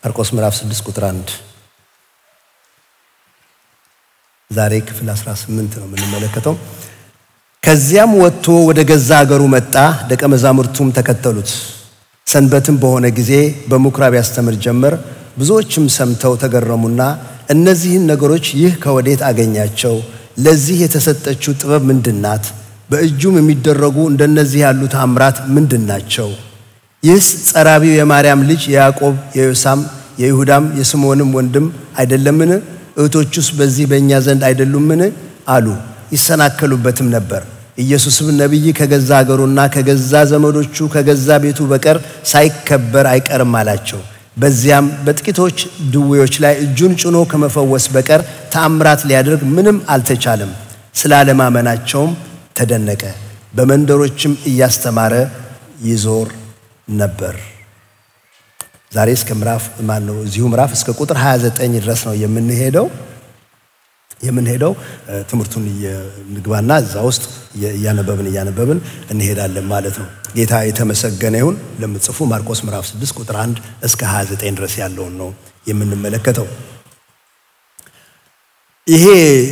ማርቆስ ምዕራፍ 6 ቁጥር 1 ዛሬ ክፍል 18 ነው የምንመለከተው። ከዚያም ወጥቶ ወደ ገዛ አገሩ መጣ፣ ደቀ መዛሙርቱም ተከተሉት። ሰንበትም በሆነ ጊዜ በምኩራብ ያስተምር ጀመር። ብዙዎችም ሰምተው ተገረሙና እነዚህን ነገሮች ይህ ከወዴት አገኛቸው? ለዚህ የተሰጠችው ጥበብ ምንድናት? በእጁም የሚደረጉ እንደነዚህ ያሉ ታምራት ምንድን ናቸው? ይህስ ጸራቢው የማርያም ልጅ የያዕቆብ የዮሳም የይሁዳም የስምዖንም ወንድም አይደለምን? እህቶቹስ በዚህ በእኛ ዘንድ አይደሉምን? አሉ። ይሰናከሉበትም ነበር። ኢየሱስም ነቢይ ከገዛ አገሩና ከገዛ ዘመዶቹ ከገዛ ቤቱ በቀር ሳይከበር አይቀርም አላቸው። በዚያም በጥቂቶች ድዌዎች ላይ እጁን ጭኖ ከመፈወስ በቀር ተአምራት ሊያደርግ ምንም አልተቻለም። ስለ አለማመናቸውም ተደነቀ። በመንደሮችም እያስተማረ ይዞር ነበር። ዛሬ እስከ ምዕራፍ ማን ነው እዚሁ ምዕራፍ እስከ ቁጥር 29 ድረስ ነው የምንሄደው የምንሄደው ትምህርቱን ንግባና እዛ ውስጥ እያነበብን እያነበብን እንሄዳለን ማለት ነው። ጌታ የተመሰገነ ይሁን። ለምትጽፉ ማርቆስ ምዕራፍ 6 ቁጥር 1 እስከ 29 ድረስ ያለውን ነው የምንመለከተው። ይሄ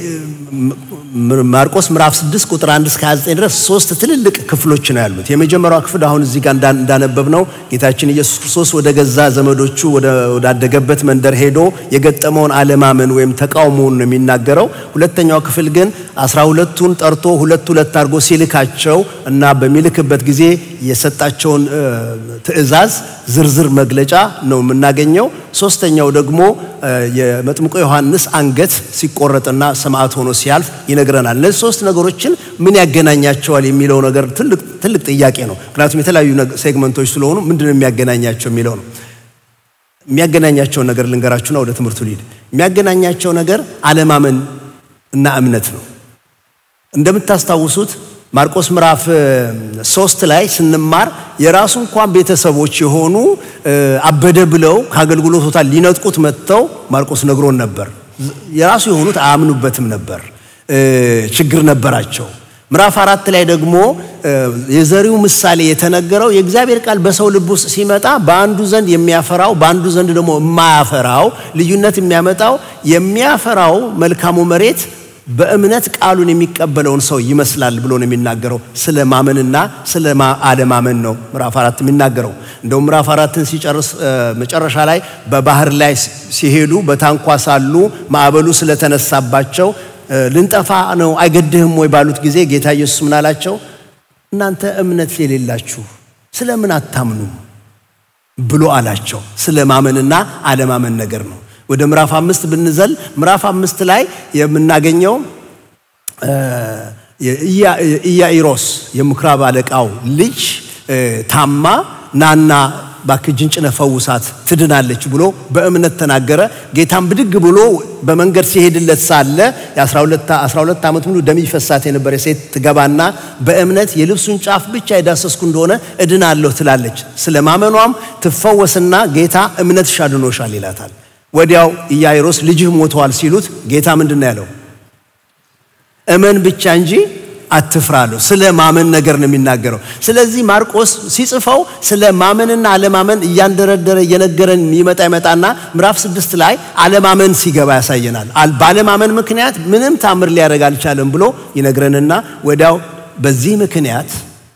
ማርቆስ ምዕራፍ 6 ቁጥር 1 እስከ 29 ድረስ ሶስት ትልልቅ ክፍሎች ነው ያሉት። የመጀመሪያው ክፍል አሁን እዚህ ጋር እንዳነበብ ነው ጌታችን ኢየሱስ ክርስቶስ ወደ ገዛ ዘመዶቹ ወዳደገበት መንደር ሄዶ የገጠመውን አለማመን ወይም ተቃውሞውን ነው የሚናገረው። ሁለተኛው ክፍል ግን አስራ ሁለቱን ጠርቶ ሁለት ሁለት አድርጎ ሲልካቸው እና በሚልክበት ጊዜ የሰጣቸውን ትእዛዝ ዝርዝር መግለጫ ነው የምናገኘው። ሶስተኛው ደግሞ የመጥምቆ ዮሐንስ አንገት ሲቆረጥና ሰማዕት ሆኖ ሲያልፍ ይነግረናል። እነዚህ ሶስት ነገሮችን ምን ያገናኛቸዋል የሚለው ነገር ትልቅ ጥያቄ ነው። ምክንያቱም የተለያዩ ሴግመንቶች ስለሆኑ ምንድነው የሚያገናኛቸው የሚለው ነው። የሚያገናኛቸውን ነገር ልንገራችሁና ወደ ትምህርቱ ሊድ የሚያገናኛቸው ነገር አለማመን እና እምነት ነው። እንደምታስታውሱት ማርቆስ ምዕራፍ ሶስት ላይ ስንማር የራሱ እንኳን ቤተሰቦች የሆኑ አበደ ብለው ከአገልግሎት ቦታ ሊነጥቁት መጥተው ማርቆስ ነግሮን ነበር። የራሱ የሆኑት አያምኑበትም ነበር፣ ችግር ነበራቸው። ምዕራፍ አራት ላይ ደግሞ የዘሪው ምሳሌ የተነገረው የእግዚአብሔር ቃል በሰው ልብ ውስጥ ሲመጣ በአንዱ ዘንድ የሚያፈራው በአንዱ ዘንድ ደግሞ የማያፈራው ልዩነት የሚያመጣው የሚያፈራው መልካሙ መሬት በእምነት ቃሉን የሚቀበለውን ሰው ይመስላል ብሎ ነው የሚናገረው። ስለ ማመንና ስለ አለማመን ነው ምዕራፍ አራት የሚናገረው። እንደውም ምዕራፍ አራትን ሲጨርስ መጨረሻ ላይ በባህር ላይ ሲሄዱ በታንኳ ሳሉ ማዕበሉ ስለተነሳባቸው ልንጠፋ ነው አይገድህም ወይ ባሉት ጊዜ ጌታ ኢየሱስ ምን አላቸው? እናንተ እምነት የሌላችሁ ስለምን አታምኑም ብሎ አላቸው። ስለ ማመንና አለማመን ነገር ነው። ወደ ምዕራፍ አምስት ብንዘል ምዕራፍ አምስት ላይ የምናገኘው ኢያኢሮስ የምኩራብ አለቃው ልጅ ታማ ናና እባክህ እጅን ጭነህ ፈውሳት ትድናለች ብሎ በእምነት ተናገረ። ጌታም ብድግ ብሎ በመንገድ ሲሄድለት ሳለ የ12 ዓመት ሙሉ ደም ይፈሳት የነበረ ሴት ትገባና በእምነት የልብሱን ጫፍ ብቻ የዳሰስኩ እንደሆነ እድናለሁ ትላለች። ስለ ማመኗም ትፈወስና ጌታ እምነትሽ አድኖሻል ይላታል። ወዲያው ኢያኢሮስ ልጅህ ሞተዋል ሲሉት ጌታ ምንድን ነው ያለው? እመን ብቻ እንጂ አትፍራ አለው። ስለ ማመን ነገር ነው የሚናገረው። ስለዚህ ማርቆስ ሲጽፈው ስለ ማመንና አለማመን እያንደረደረ እየነገረን ይመጣ ይመጣና ምዕራፍ ስድስት ላይ አለማመን ሲገባ ያሳየናል። ባለማመን ምክንያት ምንም ታምር ሊያደርግ አልቻለም ብሎ ይነግረንና ወዲያው በዚህ ምክንያት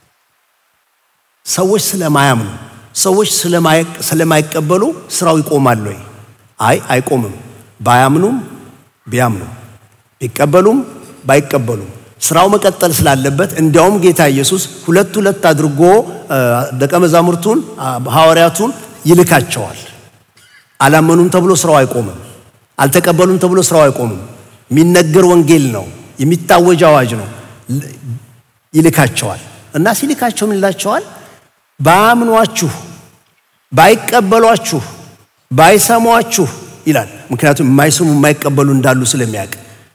ሰዎች ስለማያምኑ ሰዎች ስለማይቀበሉ ስራው ይቆማል ወይ? አይ አይቆምም። ባያምኑም ቢያምኑም ቢቀበሉም ባይቀበሉም ስራው መቀጠል ስላለበት እንዲያውም ጌታ ኢየሱስ ሁለት ሁለት አድርጎ ደቀ መዛሙርቱን ሐዋርያቱን ይልካቸዋል። አላመኑም ተብሎ ስራው አይቆምም። አልተቀበሉም ተብሎ ስራው አይቆምም። የሚነገር ወንጌል ነው፣ የሚታወጅ አዋጅ ነው። ይልካቸዋል እና ሲልካቸው ምን ይላቸዋል? ባያምኗችሁ፣ ባይቀበሏችሁ፣ ባይሰሟችሁ ይላል። ምክንያቱም የማይሰሙ የማይቀበሉ እንዳሉ ስለሚያውቅ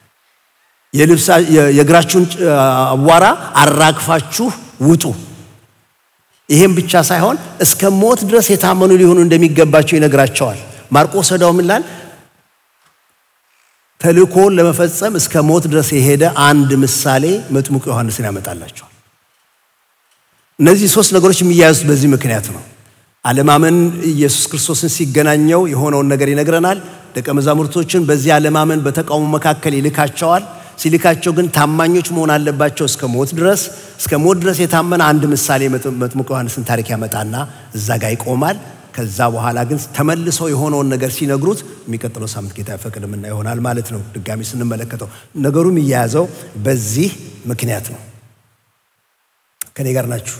የእግራችሁን አቧራ አራግፋችሁ ውጡ። ይሄም ብቻ ሳይሆን እስከ ሞት ድረስ የታመኑ ሊሆኑ እንደሚገባቸው ይነግራቸዋል። ማርቆስ ወዲያው ምን ይላል? ተልእኮውን ለመፈጸም እስከ ሞት ድረስ የሄደ አንድ ምሳሌ መጥምቁ ዮሐንስን ያመጣላቸዋል። እነዚህ ሶስት ነገሮች የሚያያዙት በዚህ ምክንያት ነው። አለማመን ኢየሱስ ክርስቶስን ሲገናኘው የሆነውን ነገር ይነግረናል። ደቀ መዛሙርቶችን በዚህ አለማመን በተቃውሞ መካከል ይልካቸዋል። ሲልካቸው ግን ታማኞች መሆን አለባቸው እስከ ሞት ድረስ። እስከ ሞት ድረስ የታመነ አንድ ምሳሌ መጥምቁ ዮሐንስን ታሪክ ያመጣና እዛ ጋር ይቆማል። ከዛ በኋላ ግን ተመልሰው የሆነውን ነገር ሲነግሩት የሚቀጥለው ሳምንት ጌታ ይፈቅድምና ይሆናል ማለት ነው። ድጋሚ ስንመለከተው ነገሩ የሚያያዘው በዚህ ምክንያት ነው። ከኔ ጋር ናችሁ?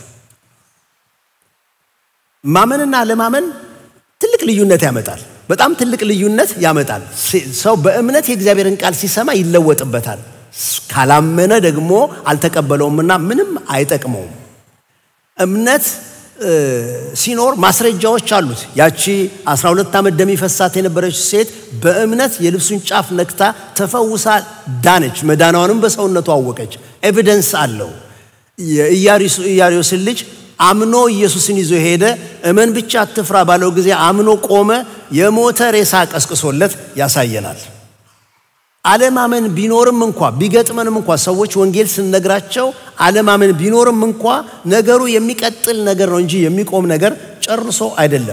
ማመንና አለማመን ትልቅ ልዩነት ያመጣል። በጣም ትልቅ ልዩነት ያመጣል። ሰው በእምነት የእግዚአብሔርን ቃል ሲሰማ ይለወጥበታል። ካላመነ ደግሞ አልተቀበለውምና ምንም አይጠቅመውም። እምነት ሲኖር ማስረጃዎች አሉት። ያቺ 12 ዓመት ደም ይፈሳት የነበረች ሴት በእምነት የልብሱን ጫፍ ነክታ ተፈውሳ ዳነች። መዳናዋንም በሰውነቱ አወቀች። ኤቪደንስ አለው። የኢያሪዮስን ልጅ አምኖ ኢየሱስን ይዞ ሄደ። እመን ብቻ አትፍራ ባለው ጊዜ አምኖ ቆመ። የሞተ ሬሳ ቀስቅሶለት ያሳየናል። አለማመን ቢኖርም እንኳ ቢገጥመንም እንኳ ሰዎች ወንጌል ስንነግራቸው አለማመን ቢኖርም እንኳ ነገሩ የሚቀጥል ነገር ነው እንጂ የሚቆም ነገር ጨርሶ አይደለም።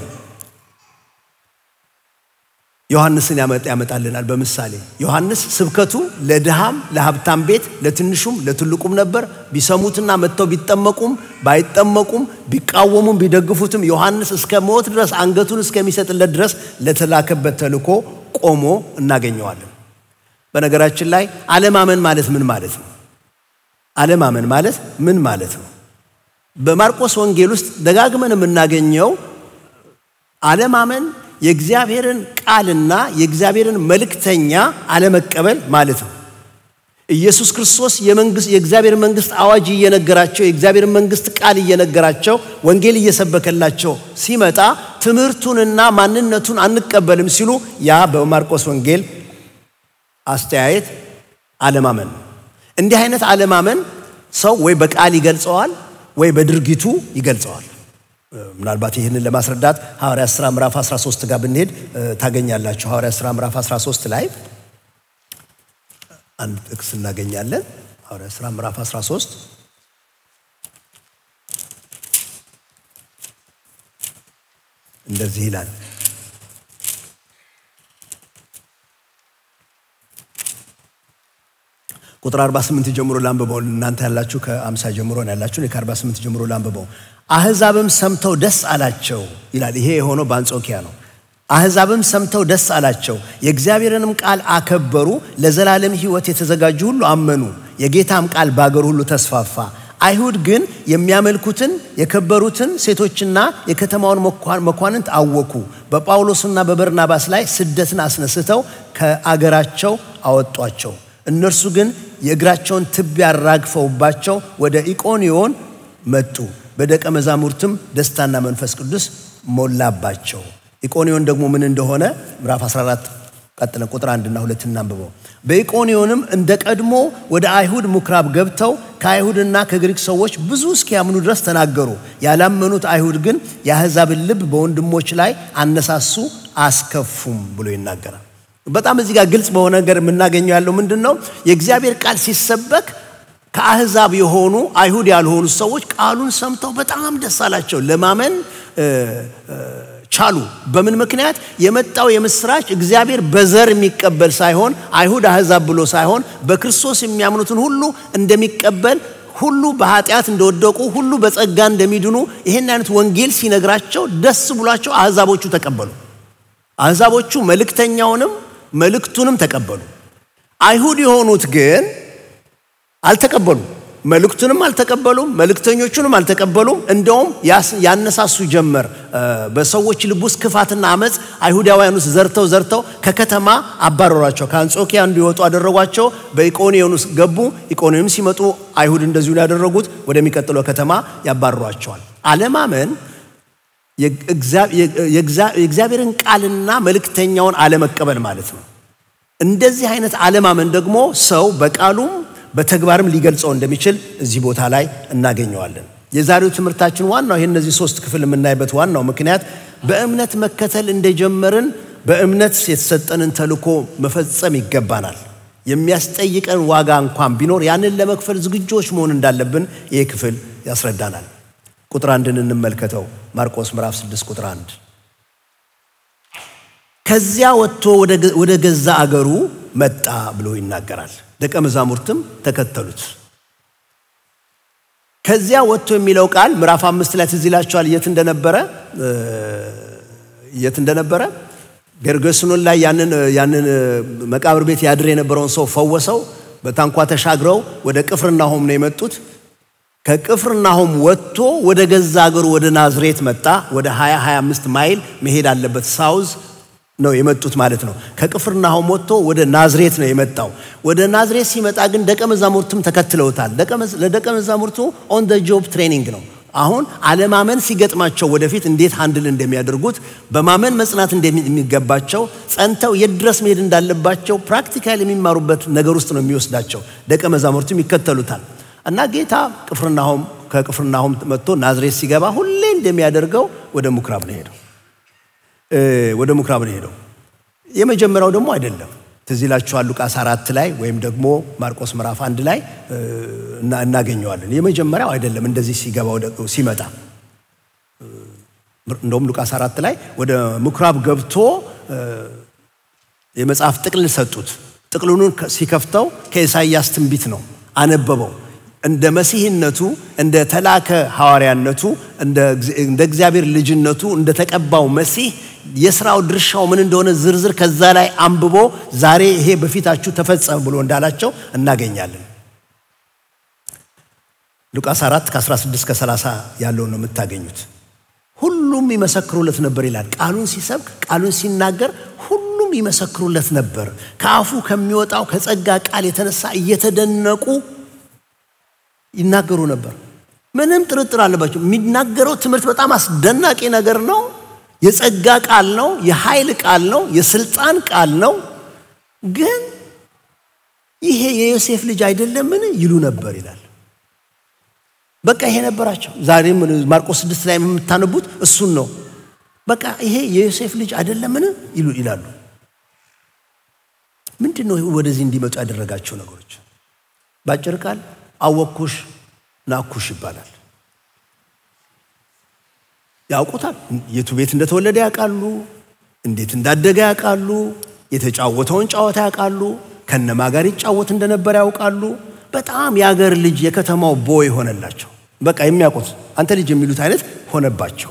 ዮሐንስን ያመጣልናል በምሳሌ ዮሐንስ ስብከቱ ለድሃም ለሀብታም ቤት ለትንሹም ለትልቁም ነበር። ቢሰሙትና መጥተው ቢጠመቁም ባይጠመቁም ቢቃወሙም ቢደግፉትም ዮሐንስ እስከ ሞት ድረስ አንገቱን እስከሚሰጥለት ድረስ ለተላከበት ተልኮ ቆሞ እናገኘዋለን። በነገራችን ላይ አለማመን ማለት ምን ማለት ነው? አለማመን ማለት ምን ማለት ነው? በማርቆስ ወንጌል ውስጥ ደጋግመን የምናገኘው አለማመን የእግዚአብሔርን ቃልና የእግዚአብሔርን መልእክተኛ አለመቀበል ማለት ነው። ኢየሱስ ክርስቶስ የእግዚአብሔር መንግስት አዋጅ እየነገራቸው የእግዚአብሔር መንግስት ቃል እየነገራቸው ወንጌል እየሰበከላቸው ሲመጣ ትምህርቱንና ማንነቱን አንቀበልም ሲሉ ያ በማርቆስ ወንጌል አስተያየት አለማመን ነው። እንዲህ አይነት አለማመን ሰው ወይ በቃል ይገልጸዋል ወይ በድርጊቱ ይገልጸዋል። ምናልባት ይህንን ለማስረዳት ሐዋርያት ሥራ ምዕራፍ 13 ጋር ብንሄድ ታገኛላችሁ። ሐዋርያት ሥራ ምዕራፍ 13 ላይ አንድ ጥቅስ እናገኛለን። ሐዋርያት ሥራ ምዕራፍ 13 እንደዚህ ይላል። ቁጥር 48 ጀምሮ ላንብበው። እናንተ ያላችሁ ከ50 ጀምሮ ነው ያላችሁ። ከ48 ጀምሮ ላንብበው። አሕዛብም ሰምተው ደስ አላቸው ይላል። ይሄ የሆነው በአንጾኪያ ነው። አሕዛብም ሰምተው ደስ አላቸው፣ የእግዚአብሔርንም ቃል አከበሩ። ለዘላለም ሕይወት የተዘጋጁ ሁሉ አመኑ። የጌታም ቃል በአገር ሁሉ ተስፋፋ። አይሁድ ግን የሚያመልኩትን የከበሩትን ሴቶችና የከተማውን መኳንንት አወኩ። በጳውሎስና በበርናባስ ላይ ስደትን አስነስተው ከአገራቸው አወጧቸው። እነርሱ ግን የእግራቸውን ትቢያ አራግፈውባቸው ወደ ኢቆንዮን መጡ። በደቀ መዛሙርትም ደስታና መንፈስ ቅዱስ ሞላባቸው። ኢቆንዮን ደግሞ ምን እንደሆነ ምዕራፍ 14 ቀጥለን ቁጥር አንድና ሁለት እናንብበው። በኢቆንዮንም እንደ ቀድሞ ወደ አይሁድ ምኩራብ ገብተው ከአይሁድና ከግሪክ ሰዎች ብዙ እስኪያምኑ ድረስ ተናገሩ። ያላመኑት አይሁድ ግን የአሕዛብን ልብ በወንድሞች ላይ አነሳሱ፣ አስከፉም ብሎ ይናገራል። በጣም እዚህ ጋር ግልጽ በሆነ ነገር የምናገኘው ያለው ምንድን ነው? የእግዚአብሔር ቃል ሲሰበክ ከአሕዛብ የሆኑ አይሁድ ያልሆኑ ሰዎች ቃሉን ሰምተው በጣም ደስ አላቸው። ለማመን ቻሉ። በምን ምክንያት? የመጣው የምስራች እግዚአብሔር በዘር የሚቀበል ሳይሆን አይሁድ አሕዛብ ብሎ ሳይሆን በክርስቶስ የሚያምኑትን ሁሉ እንደሚቀበል ሁሉ በኃጢአት እንደወደቁ ሁሉ በጸጋ እንደሚድኑ ይህን አይነት ወንጌል ሲነግራቸው ደስ ብሏቸው አሕዛቦቹ ተቀበሉ። አሕዛቦቹ መልእክተኛውንም መልእክቱንም ተቀበሉ። አይሁድ የሆኑት ግን አልተቀበሉም። መልእክቱንም አልተቀበሉም፣ መልእክተኞቹንም አልተቀበሉም። እንደውም ያነሳሱ ጀመር። በሰዎች ልብ ውስጥ ክፋትና አመፅ አይሁዳውያን ውስጥ ዘርተው ዘርተው ከከተማ አባረሯቸው። ከአንጾኪያ እንዲወጡ አደረጓቸው። በኢቆንዮን ውስጥ ገቡ። ኢቆንዮን ሲመጡ አይሁድ እንደዚሁ ያደረጉት ወደሚቀጥለው ከተማ ያባረሯቸዋል። አለማመን የእግዚአብሔርን ቃልና መልእክተኛውን አለመቀበል ማለት ነው። እንደዚህ አይነት አለማመን ደግሞ ሰው በቃሉም በተግባርም ሊገልጸው እንደሚችል እዚህ ቦታ ላይ እናገኘዋለን። የዛሬው ትምህርታችን ዋናው ይህ እነዚህ ሶስት ክፍል የምናይበት ዋናው ምክንያት በእምነት መከተል እንደጀመርን በእምነት የተሰጠንን ተልኮ መፈጸም ይገባናል። የሚያስጠይቀን ዋጋ እንኳን ቢኖር ያንን ለመክፈል ዝግጆች መሆን እንዳለብን ይህ ክፍል ያስረዳናል። ቁጥር አንድን እንመልከተው። ማርቆስ ምዕራፍ 6 ቁጥር አንድ ከዚያ ወጥቶ ወደ ገዛ አገሩ መጣ ብሎ ይናገራል። ደቀ መዛሙርትም ተከተሉት። ከዚያ ወጥቶ የሚለው ቃል ምዕራፍ አምስት ላይ ትዝ ይላችኋል የት እንደነበረ የት እንደነበረ ጌርጌስኖን ላይ ያንን ያንን መቃብር ቤት ያድር የነበረውን ሰው ፈወሰው። በታንኳ ተሻግረው ወደ ቅፍርናሆም ነው የመጡት። ከቅፍርናሆም ወጥቶ ወደ ገዛ አገሩ ወደ ናዝሬት መጣ። ወደ 20 25 ማይል መሄድ አለበት ሳውዝ ነው የመጡት ማለት ነው። ከቅፍርናሆም ወጥቶ ወደ ናዝሬት ነው የመጣው። ወደ ናዝሬት ሲመጣ ግን ደቀ መዛሙርትም ተከትለውታል። ለደቀ መዛሙርቱ ኦን ደ ጆብ ትሬኒንግ ነው። አሁን አለማመን ሲገጥማቸው ወደፊት እንዴት አንድል እንደሚያደርጉት በማመን መጽናት እንደሚገባቸው ጸንተው የት ድረስ መሄድ እንዳለባቸው ፕራክቲካል የሚማሩበት ነገር ውስጥ ነው የሚወስዳቸው። ደቀ መዛሙርቱም ይከተሉታል እና ጌታ ቅፍርናሆም ከቅፍርናሆም መጥቶ ናዝሬት ሲገባ ሁሌ እንደሚያደርገው ወደ ምኩራብ ነው ሄደው ወደ ምኩራብ ነው ሄደው። የመጀመሪያው ደግሞ አይደለም። ትዝ ይላችኋል ሉቃስ አራት ላይ ወይም ደግሞ ማርቆስ ምዕራፍ አንድ ላይ እናገኘዋለን። የመጀመሪያው አይደለም እንደዚህ ሲገባ ሲመጣ። እንደውም ሉቃስ አራት ላይ ወደ ምኩራብ ገብቶ የመጽሐፍ ጥቅልል ሰጡት። ጥቅልሉን ሲከፍተው ከኢሳይያስ ትንቢት ነው አነበበው። እንደ መሲህነቱ እንደ ተላከ ሐዋርያነቱ እንደ እግዚአብሔር ልጅነቱ እንደ ተቀባው መሲህ የስራው ድርሻው ምን እንደሆነ ዝርዝር ከዛ ላይ አንብቦ ዛሬ ይሄ በፊታችሁ ተፈጸመ ብሎ እንዳላቸው እናገኛለን። ሉቃስ 4 ከ16 እስከ 30 ያለውን ነው የምታገኙት። ሁሉም ይመሰክሩለት ነበር ይላል። ቃሉን ሲሰብክ ቃሉን ሲናገር ሁሉም ይመሰክሩለት ነበር። ከአፉ ከሚወጣው ከጸጋ ቃል የተነሳ እየተደነቁ ይናገሩ ነበር። ምንም ጥርጥር አለባቸው። የሚናገረው ትምህርት በጣም አስደናቂ ነገር ነው። የጸጋ ቃል ነው። የኃይል ቃል ነው። የስልጣን ቃል ነው። ግን ይሄ የዮሴፍ ልጅ አይደለምን ይሉ ነበር ይላል። በቃ ይሄ ነበራቸው። ዛሬም ማርቆስ ስድስት ላይ የምታነቡት እሱን ነው። በቃ ይሄ የዮሴፍ ልጅ አይደለምን ይሉ ይላሉ። ምንድን ነው ወደዚህ እንዲመጡ ያደረጋቸው ነገሮች? በአጭር ቃል አወኩሽ ናኩሽ ይባላል። ያውቁታል። የቱ ቤት እንደተወለደ ያውቃሉ። እንዴት እንዳደገ ያውቃሉ። የተጫወተውን ጨዋታ ያውቃሉ። ከነማ ጋር ይጫወት እንደነበር ያውቃሉ። በጣም የአገር ልጅ የከተማው ቦይ ሆነላቸው። በቃ የሚያውቁት አንተ ልጅ የሚሉት አይነት ሆነባቸው።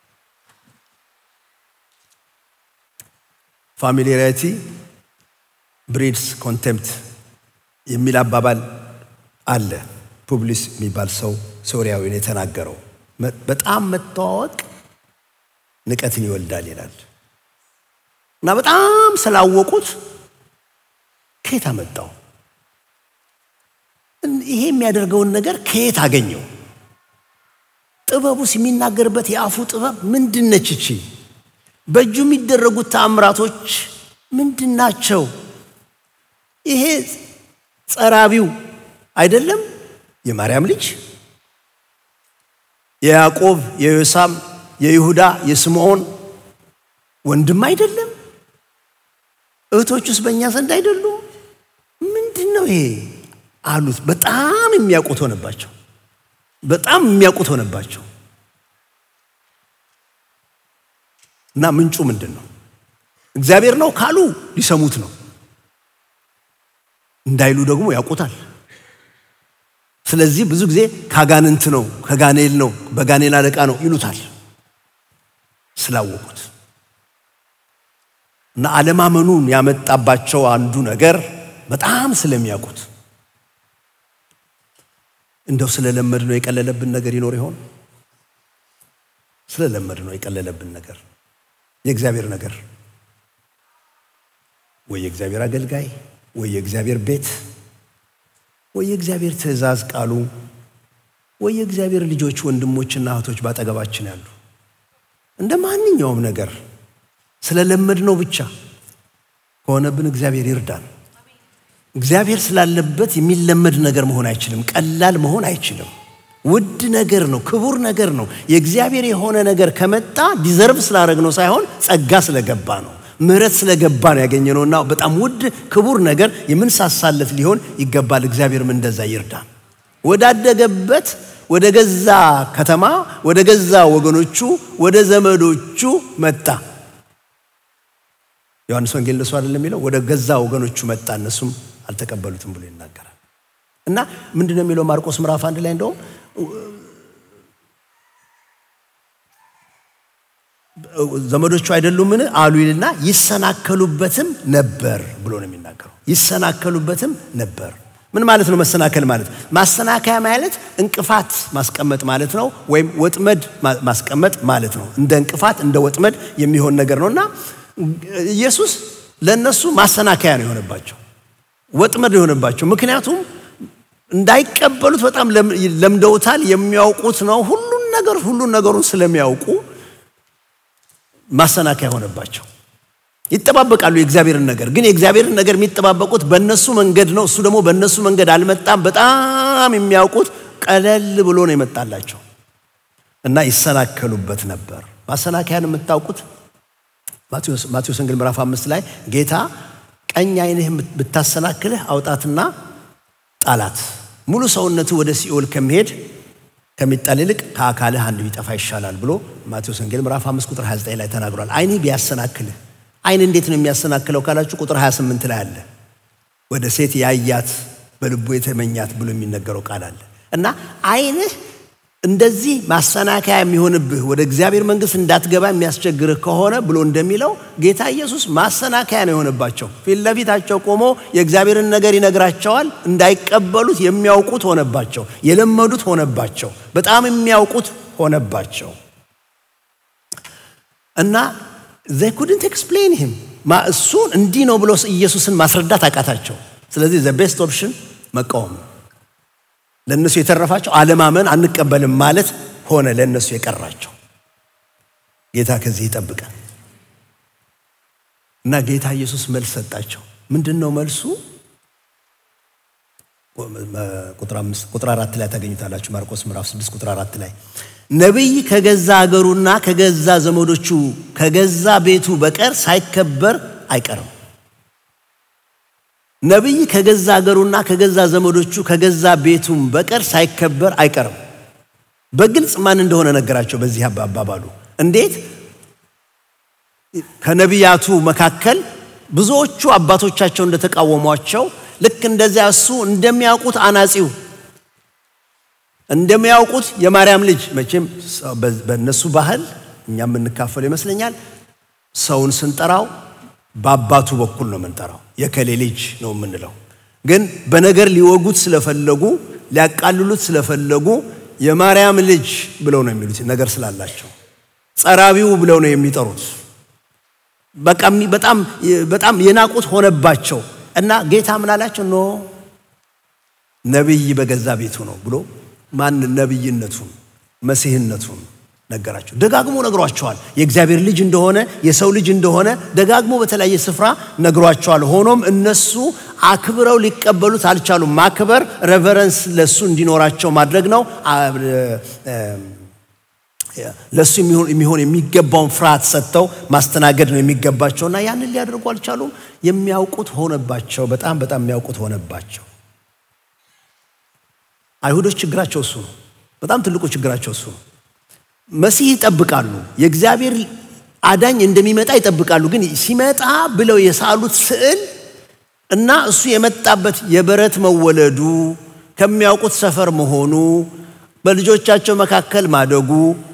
ፋሚሊያሪቲ ብሪድስ ኮንቴምፕት የሚል አባባል አለ። ፑብሊስ የሚባል ሰው ሶሪያዊ ነው የተናገረው። በጣም መተዋወቅ ንቀትን ይወልዳል ይላል እና በጣም ስላወቁት ከየት አመጣው? ይሄ የሚያደርገውን ነገር ከየት አገኘው? ጥበቡስ የሚናገርበት የአፉ ጥበብ ምንድን ነች? እቺ በእጁ የሚደረጉት ተአምራቶች ምንድን ናቸው? ይሄ ጸራቢው አይደለም የማርያም ልጅ የያዕቆብ የዮሳም የይሁዳ የስምዖን ወንድም አይደለም? እህቶቹስ በእኛ ዘንድ አይደሉም? ምንድን ነው ይሄ አሉት። በጣም የሚያውቁት ሆነባቸው። በጣም የሚያውቁት ሆነባቸው እና ምንጩ ምንድን ነው? እግዚአብሔር ነው ካሉ ሊሰሙት ነው፣ እንዳይሉ ደግሞ ያውቁታል። ስለዚህ ብዙ ጊዜ ካጋንንት ነው፣ ከጋኔል ነው፣ በጋኔል አለቃ ነው ይሉታል ስላወቁት እና አለማመኑን ያመጣባቸው አንዱ ነገር በጣም ስለሚያውቁት እንደው ስለለመድ ነው የቀለለብን ነገር ይኖር ይሆን? ስለለመድ ነው የቀለለብን ነገር የእግዚአብሔር ነገር ወይ የእግዚአብሔር አገልጋይ ወይ የእግዚአብሔር ቤት ወይ የእግዚአብሔር ትእዛዝ ቃሉ ወይ የእግዚአብሔር ልጆች ወንድሞችና እህቶች ባጠገባችን ያሉ እንደ ማንኛውም ነገር ስለለመድ ነው ብቻ ከሆነብን እግዚአብሔር ይርዳን። እግዚአብሔር ስላለበት የሚለመድ ነገር መሆን አይችልም። ቀላል መሆን አይችልም። ውድ ነገር ነው። ክቡር ነገር ነው። የእግዚአብሔር የሆነ ነገር ከመጣ ዲዘርቭ ስላደረግ ነው ሳይሆን ጸጋ ስለገባ ነው፣ ምሕረት ስለገባ ነው ያገኘነውና በጣም ውድ ክቡር ነገር የምንሳሳለት ሊሆን ይገባል። እግዚአብሔርም እንደዛ ይርዳን። ወዳደገበት ወደ ገዛ ከተማ ወደ ገዛ ወገኖቹ ወደ ዘመዶቹ መጣ። ዮሐንስ ወንጌል እንደሱ አይደለም የሚለው ወደ ገዛ ወገኖቹ መጣ፣ እነሱም አልተቀበሉትም ብሎ ይናገራል። እና ምንድን ነው የሚለው ማርቆስ ምዕራፍ አንድ ላይ እንደውም ዘመዶቹ አይደሉምን አሉ ይልና ይሰናከሉበትም ነበር ብሎ ነው የሚናገረው። ይሰናከሉበትም ነበር። ምን ማለት ነው መሰናከል ማለት? ማሰናከያ ማለት እንቅፋት ማስቀመጥ ማለት ነው፣ ወይም ወጥመድ ማስቀመጥ ማለት ነው። እንደ እንቅፋት እንደ ወጥመድ የሚሆን ነገር ነው እና ኢየሱስ ለእነሱ ማሰናከያ ነው የሆነባቸው፣ ወጥመድ የሆነባቸው። ምክንያቱም እንዳይቀበሉት በጣም ለምደውታል፣ የሚያውቁት ነው። ሁሉን ነገር ሁሉን ነገሩን ስለሚያውቁ ማሰናከያ ሆነባቸው። ይጠባበቃሉ የእግዚአብሔርን ነገር ግን የእግዚአብሔርን ነገር የሚጠባበቁት በእነሱ መንገድ ነው። እሱ ደግሞ በእነሱ መንገድ አልመጣም። በጣም የሚያውቁት ቀለል ብሎ ነው የመጣላቸው እና ይሰናከሉበት ነበር። ማሰናከያን የምታውቁት ማቴዎስ ወንጌል ምዕራፍ አምስት ላይ ጌታ ቀኝ ዓይንህ ብታሰናክልህ አውጣትና ጣላት፣ ሙሉ ሰውነቱ ወደ ሲኦል ከሚሄድ ከሚጣል ይልቅ ከአካልህ አንድ ቢጠፋ ይሻላል ብሎ ማቴዎስ ወንጌል ምዕራፍ 5 ቁጥር 29 ላይ ተናግሯል። ዓይንህ ቢያሰናክልህ ዓይን እንዴት ነው የሚያሰናክለው ካላችሁ ቁጥር 28 ላይ አለ። ወደ ሴት ያያት በልቡ የተመኛት ብሎ የሚነገረው ቃል አለ እና ዓይንህ እንደዚህ ማሰናከያ የሚሆንብህ ወደ እግዚአብሔር መንግሥት እንዳትገባ የሚያስቸግርህ ከሆነ ብሎ እንደሚለው ጌታ ኢየሱስ ማሰናከያ ነው የሆነባቸው። ፊት ለፊታቸው ቆሞ የእግዚአብሔርን ነገር ይነግራቸዋል። እንዳይቀበሉት የሚያውቁት ሆነባቸው፣ የለመዱት ሆነባቸው፣ በጣም የሚያውቁት ሆነባቸው እና ዘይ ኩድንት ኤክስፕሌን ሂም እሱን እንዲህ ነው ብሎ ኢየሱስን ማስረዳት አቃታቸው። ስለዚህ ዘ ቤስት ኦፕሽን መቃወም ነው። ለእነሱ የተረፋቸው አለማመን አንቀበልም ማለት ሆነ ለእነሱ የቀራቸው። ጌታ ከዚህ ይጠብቀን እና ጌታ ኢየሱስ መልስ ሰጣቸው። ምንድን ነው መልሱ? ቁጥር አራት ላይ ታገኙታላችሁ። ማርቆስ ምዕራፍ 6 ቁጥር አራት ላይ ነቢይ ከገዛ አገሩና ከገዛ ዘመዶቹ ከገዛ ቤቱ በቀር ሳይከበር አይቀርም። ነቢይ ከገዛ አገሩና ከገዛ ዘመዶቹ ከገዛ ቤቱም በቀር ሳይከበር አይቀርም። በግልጽ ማን እንደሆነ ነገራቸው። በዚህ አባባሉ እንዴት ከነቢያቱ መካከል ብዙዎቹ አባቶቻቸው እንደተቃወሟቸው ልክ እንደዚያ እሱ እንደሚያውቁት አናጺው እንደሚያውቁት የማርያም ልጅ መቼም በእነሱ ባህል እኛ የምንካፈለው ይመስለኛል። ሰውን ስንጠራው በአባቱ በኩል ነው የምንጠራው። የከሌ ልጅ ነው የምንለው። ግን በነገር ሊወጉት ስለፈለጉ ሊያቃልሉት ስለፈለጉ የማርያም ልጅ ብለው ነው የሚሉት ነገር ስላላቸው፣ ጸራቢው ብለው ነው የሚጠሩት። በቃ በጣም በጣም የናቁት ሆነባቸው እና ጌታ ምን አላቸው? ኖ ነቢይ በገዛ ቤቱ ነው ብሎ ማን ነቢይነቱን መሲህነቱን ነገራቸው። ደጋግሞ ነግሯቸዋል። የእግዚአብሔር ልጅ እንደሆነ የሰው ልጅ እንደሆነ ደጋግሞ በተለያየ ስፍራ ነግሯቸዋል። ሆኖም እነሱ አክብረው ሊቀበሉት አልቻሉም። ማክበር ሬቨረንስ ለሱ እንዲኖራቸው ማድረግ ነው። ለሱ የሚሆን የሚገባውን ፍርሃት ሰጥተው ማስተናገድ ነው የሚገባቸውና ያንን ሊያደርጉ አልቻሉም። የሚያውቁት ሆነባቸው። በጣም በጣም የሚያውቁት ሆነባቸው። አይሁዶች ችግራቸው እሱ ነው። በጣም ትልቁ ችግራቸው እሱ ነው። መሲህ ይጠብቃሉ። የእግዚአብሔር አዳኝ እንደሚመጣ ይጠብቃሉ። ግን ሲመጣ ብለው የሳሉት ስዕል እና እሱ የመጣበት የበረት መወለዱ፣ ከሚያውቁት ሰፈር መሆኑ፣ በልጆቻቸው መካከል ማደጉ፣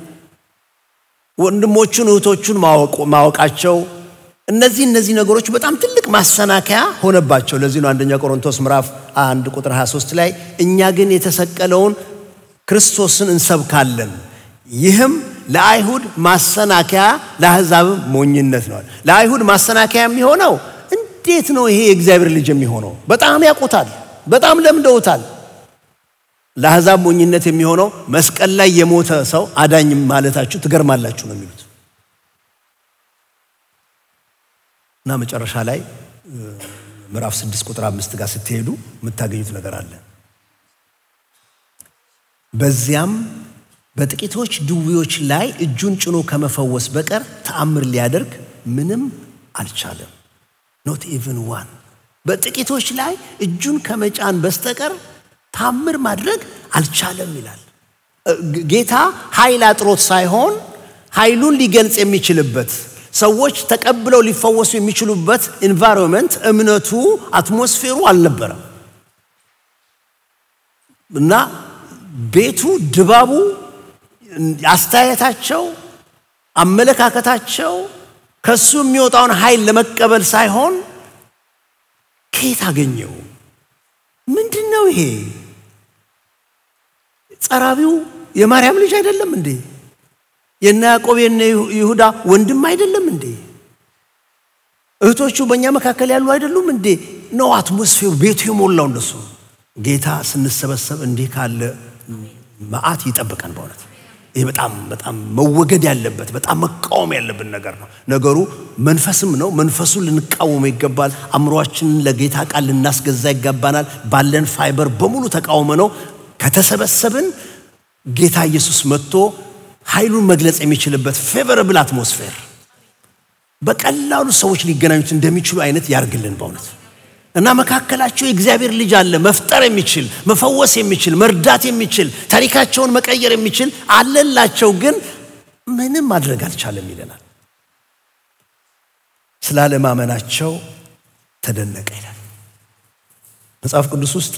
ወንድሞቹን እህቶቹን ማወቃቸው እነዚህ እነዚህ ነገሮች በጣም ትልቅ ማሰናከያ ሆነባቸው። ለዚህ ነው አንደኛ ቆሮንቶስ ምዕራፍ አንድ ቁጥር 23 ላይ እኛ ግን የተሰቀለውን ክርስቶስን እንሰብካለን ይህም ለአይሁድ ማሰናከያ ለአሕዛብም ሞኝነት ነው። ለአይሁድ ማሰናከያ የሚሆነው እንዴት ነው ይሄ የእግዚአብሔር ልጅ የሚሆነው? በጣም ያውቁታል፣ በጣም ለምደውታል። ለአሕዛብ ሞኝነት የሚሆነው መስቀል ላይ የሞተ ሰው አዳኝ ማለታችሁ ትገርማላችሁ ነው የሚሉት እና መጨረሻ ላይ ምዕራፍ ስድስት ቁጥር አምስት ጋር ስትሄዱ የምታገኙት ነገር አለ። በዚያም በጥቂቶች ድዌዎች ላይ እጁን ጭኖ ከመፈወስ በቀር ተአምር ሊያደርግ ምንም አልቻለም። ኖት ኢቭን ዋን። በጥቂቶች ላይ እጁን ከመጫን በስተቀር ታምር ማድረግ አልቻለም ይላል። ጌታ ኃይል አጥሮት ሳይሆን ኃይሉን ሊገልጽ የሚችልበት ሰዎች ተቀብለው ሊፈወሱ የሚችሉበት ኢንቫይሮንመንት እምነቱ፣ አትሞስፌሩ አልነበረም እና ቤቱ ድባቡ፣ አስተያየታቸው፣ አመለካከታቸው ከሱ የሚወጣውን ኃይል ለመቀበል ሳይሆን ከየት አገኘው? ምንድን ነው ይሄ? ጸራቢው የማርያም ልጅ አይደለም እንዴ? የነ ያዕቆብ የነ ይሁዳ ወንድም አይደለም እንዴ? እህቶቹ በእኛ መካከል ያሉ አይደሉም እንዴ? ነው አትሞስፌሩ ቤቱ የሞላው እንደሱ። ጌታ ስንሰበሰብ እንዲህ ካለ መዓት ይጠብቀን። በእውነት ይህ በጣም በጣም መወገድ ያለበት በጣም መቃወም ያለብን ነገር ነው። ነገሩ መንፈስም ነው። መንፈሱን ልንቃወመው ይገባል። አእምሯችንን ለጌታ ቃል ልናስገዛ ይገባናል። ባለን ፋይበር በሙሉ ተቃውመ ነው ከተሰበሰብን ጌታ ኢየሱስ መጥቶ ኃይሉን መግለጽ የሚችልበት ፌቨረብል አትሞስፌር በቀላሉ ሰዎች ሊገናኙት እንደሚችሉ አይነት ያርግልን በእውነት እና መካከላቸው የእግዚአብሔር ልጅ አለ መፍጠር የሚችል መፈወስ የሚችል መርዳት የሚችል ታሪካቸውን መቀየር የሚችል አለላቸው፣ ግን ምንም ማድረግ አልቻለም ይለናል። ስላለማመናቸው ተደነቀ ይላል መጽሐፍ ቅዱስ ውስጥ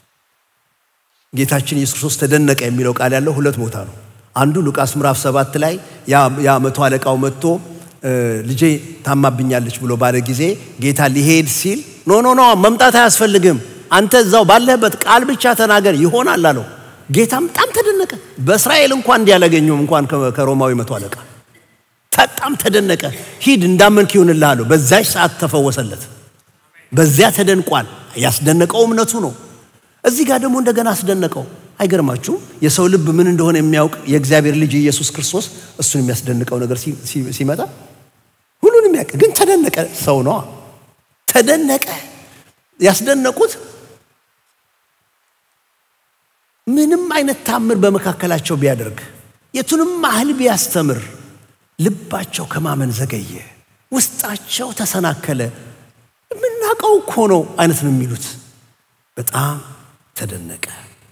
ጌታችን ኢየሱስ ክርስቶስ ተደነቀ የሚለው ቃል ያለው ሁለት ቦታ ነው። አንዱ ሉቃስ ምዕራፍ ሰባት ላይ ያ መቶ አለቃው መጥቶ ልጄ ታማብኛለች ብሎ ባለ ጊዜ ጌታ ሊሄድ ሲል ኖ ኖ ኖ መምጣት አያስፈልግም፣ አንተ እዛው ባለህበት ቃል ብቻ ተናገር ይሆናል አለው። ጌታም በጣም ተደነቀ። በእስራኤል እንኳን እንዲያላገኘውም እንኳን ከሮማዊ መቶ አለቃ በጣም ተደነቀ። ሂድ እንዳመንክ ይሁንልህ አለው። በዛች ሰዓት ተፈወሰለት። በዚያ ተደንቋል። ያስደነቀው እምነቱ ነው። እዚህ ጋር ደግሞ እንደገና አስደነቀው። አይገርማችሁም? የሰው ልብ ምን እንደሆነ የሚያውቅ የእግዚአብሔር ልጅ ኢየሱስ ክርስቶስ እሱን የሚያስደንቀው ነገር ሲመጣ ሁሉንም ያውቅ፣ ግን ተደነቀ። ሰው ነዋ። ተደነቀ። ያስደነቁት ምንም አይነት ታምር በመካከላቸው ቢያደርግ የቱንም ያህል ቢያስተምር ልባቸው ከማመን ዘገየ፣ ውስጣቸው ተሰናከለ። የምናውቀው እኮ ነው አይነት ነው የሚሉት። በጣም ተደነቀ።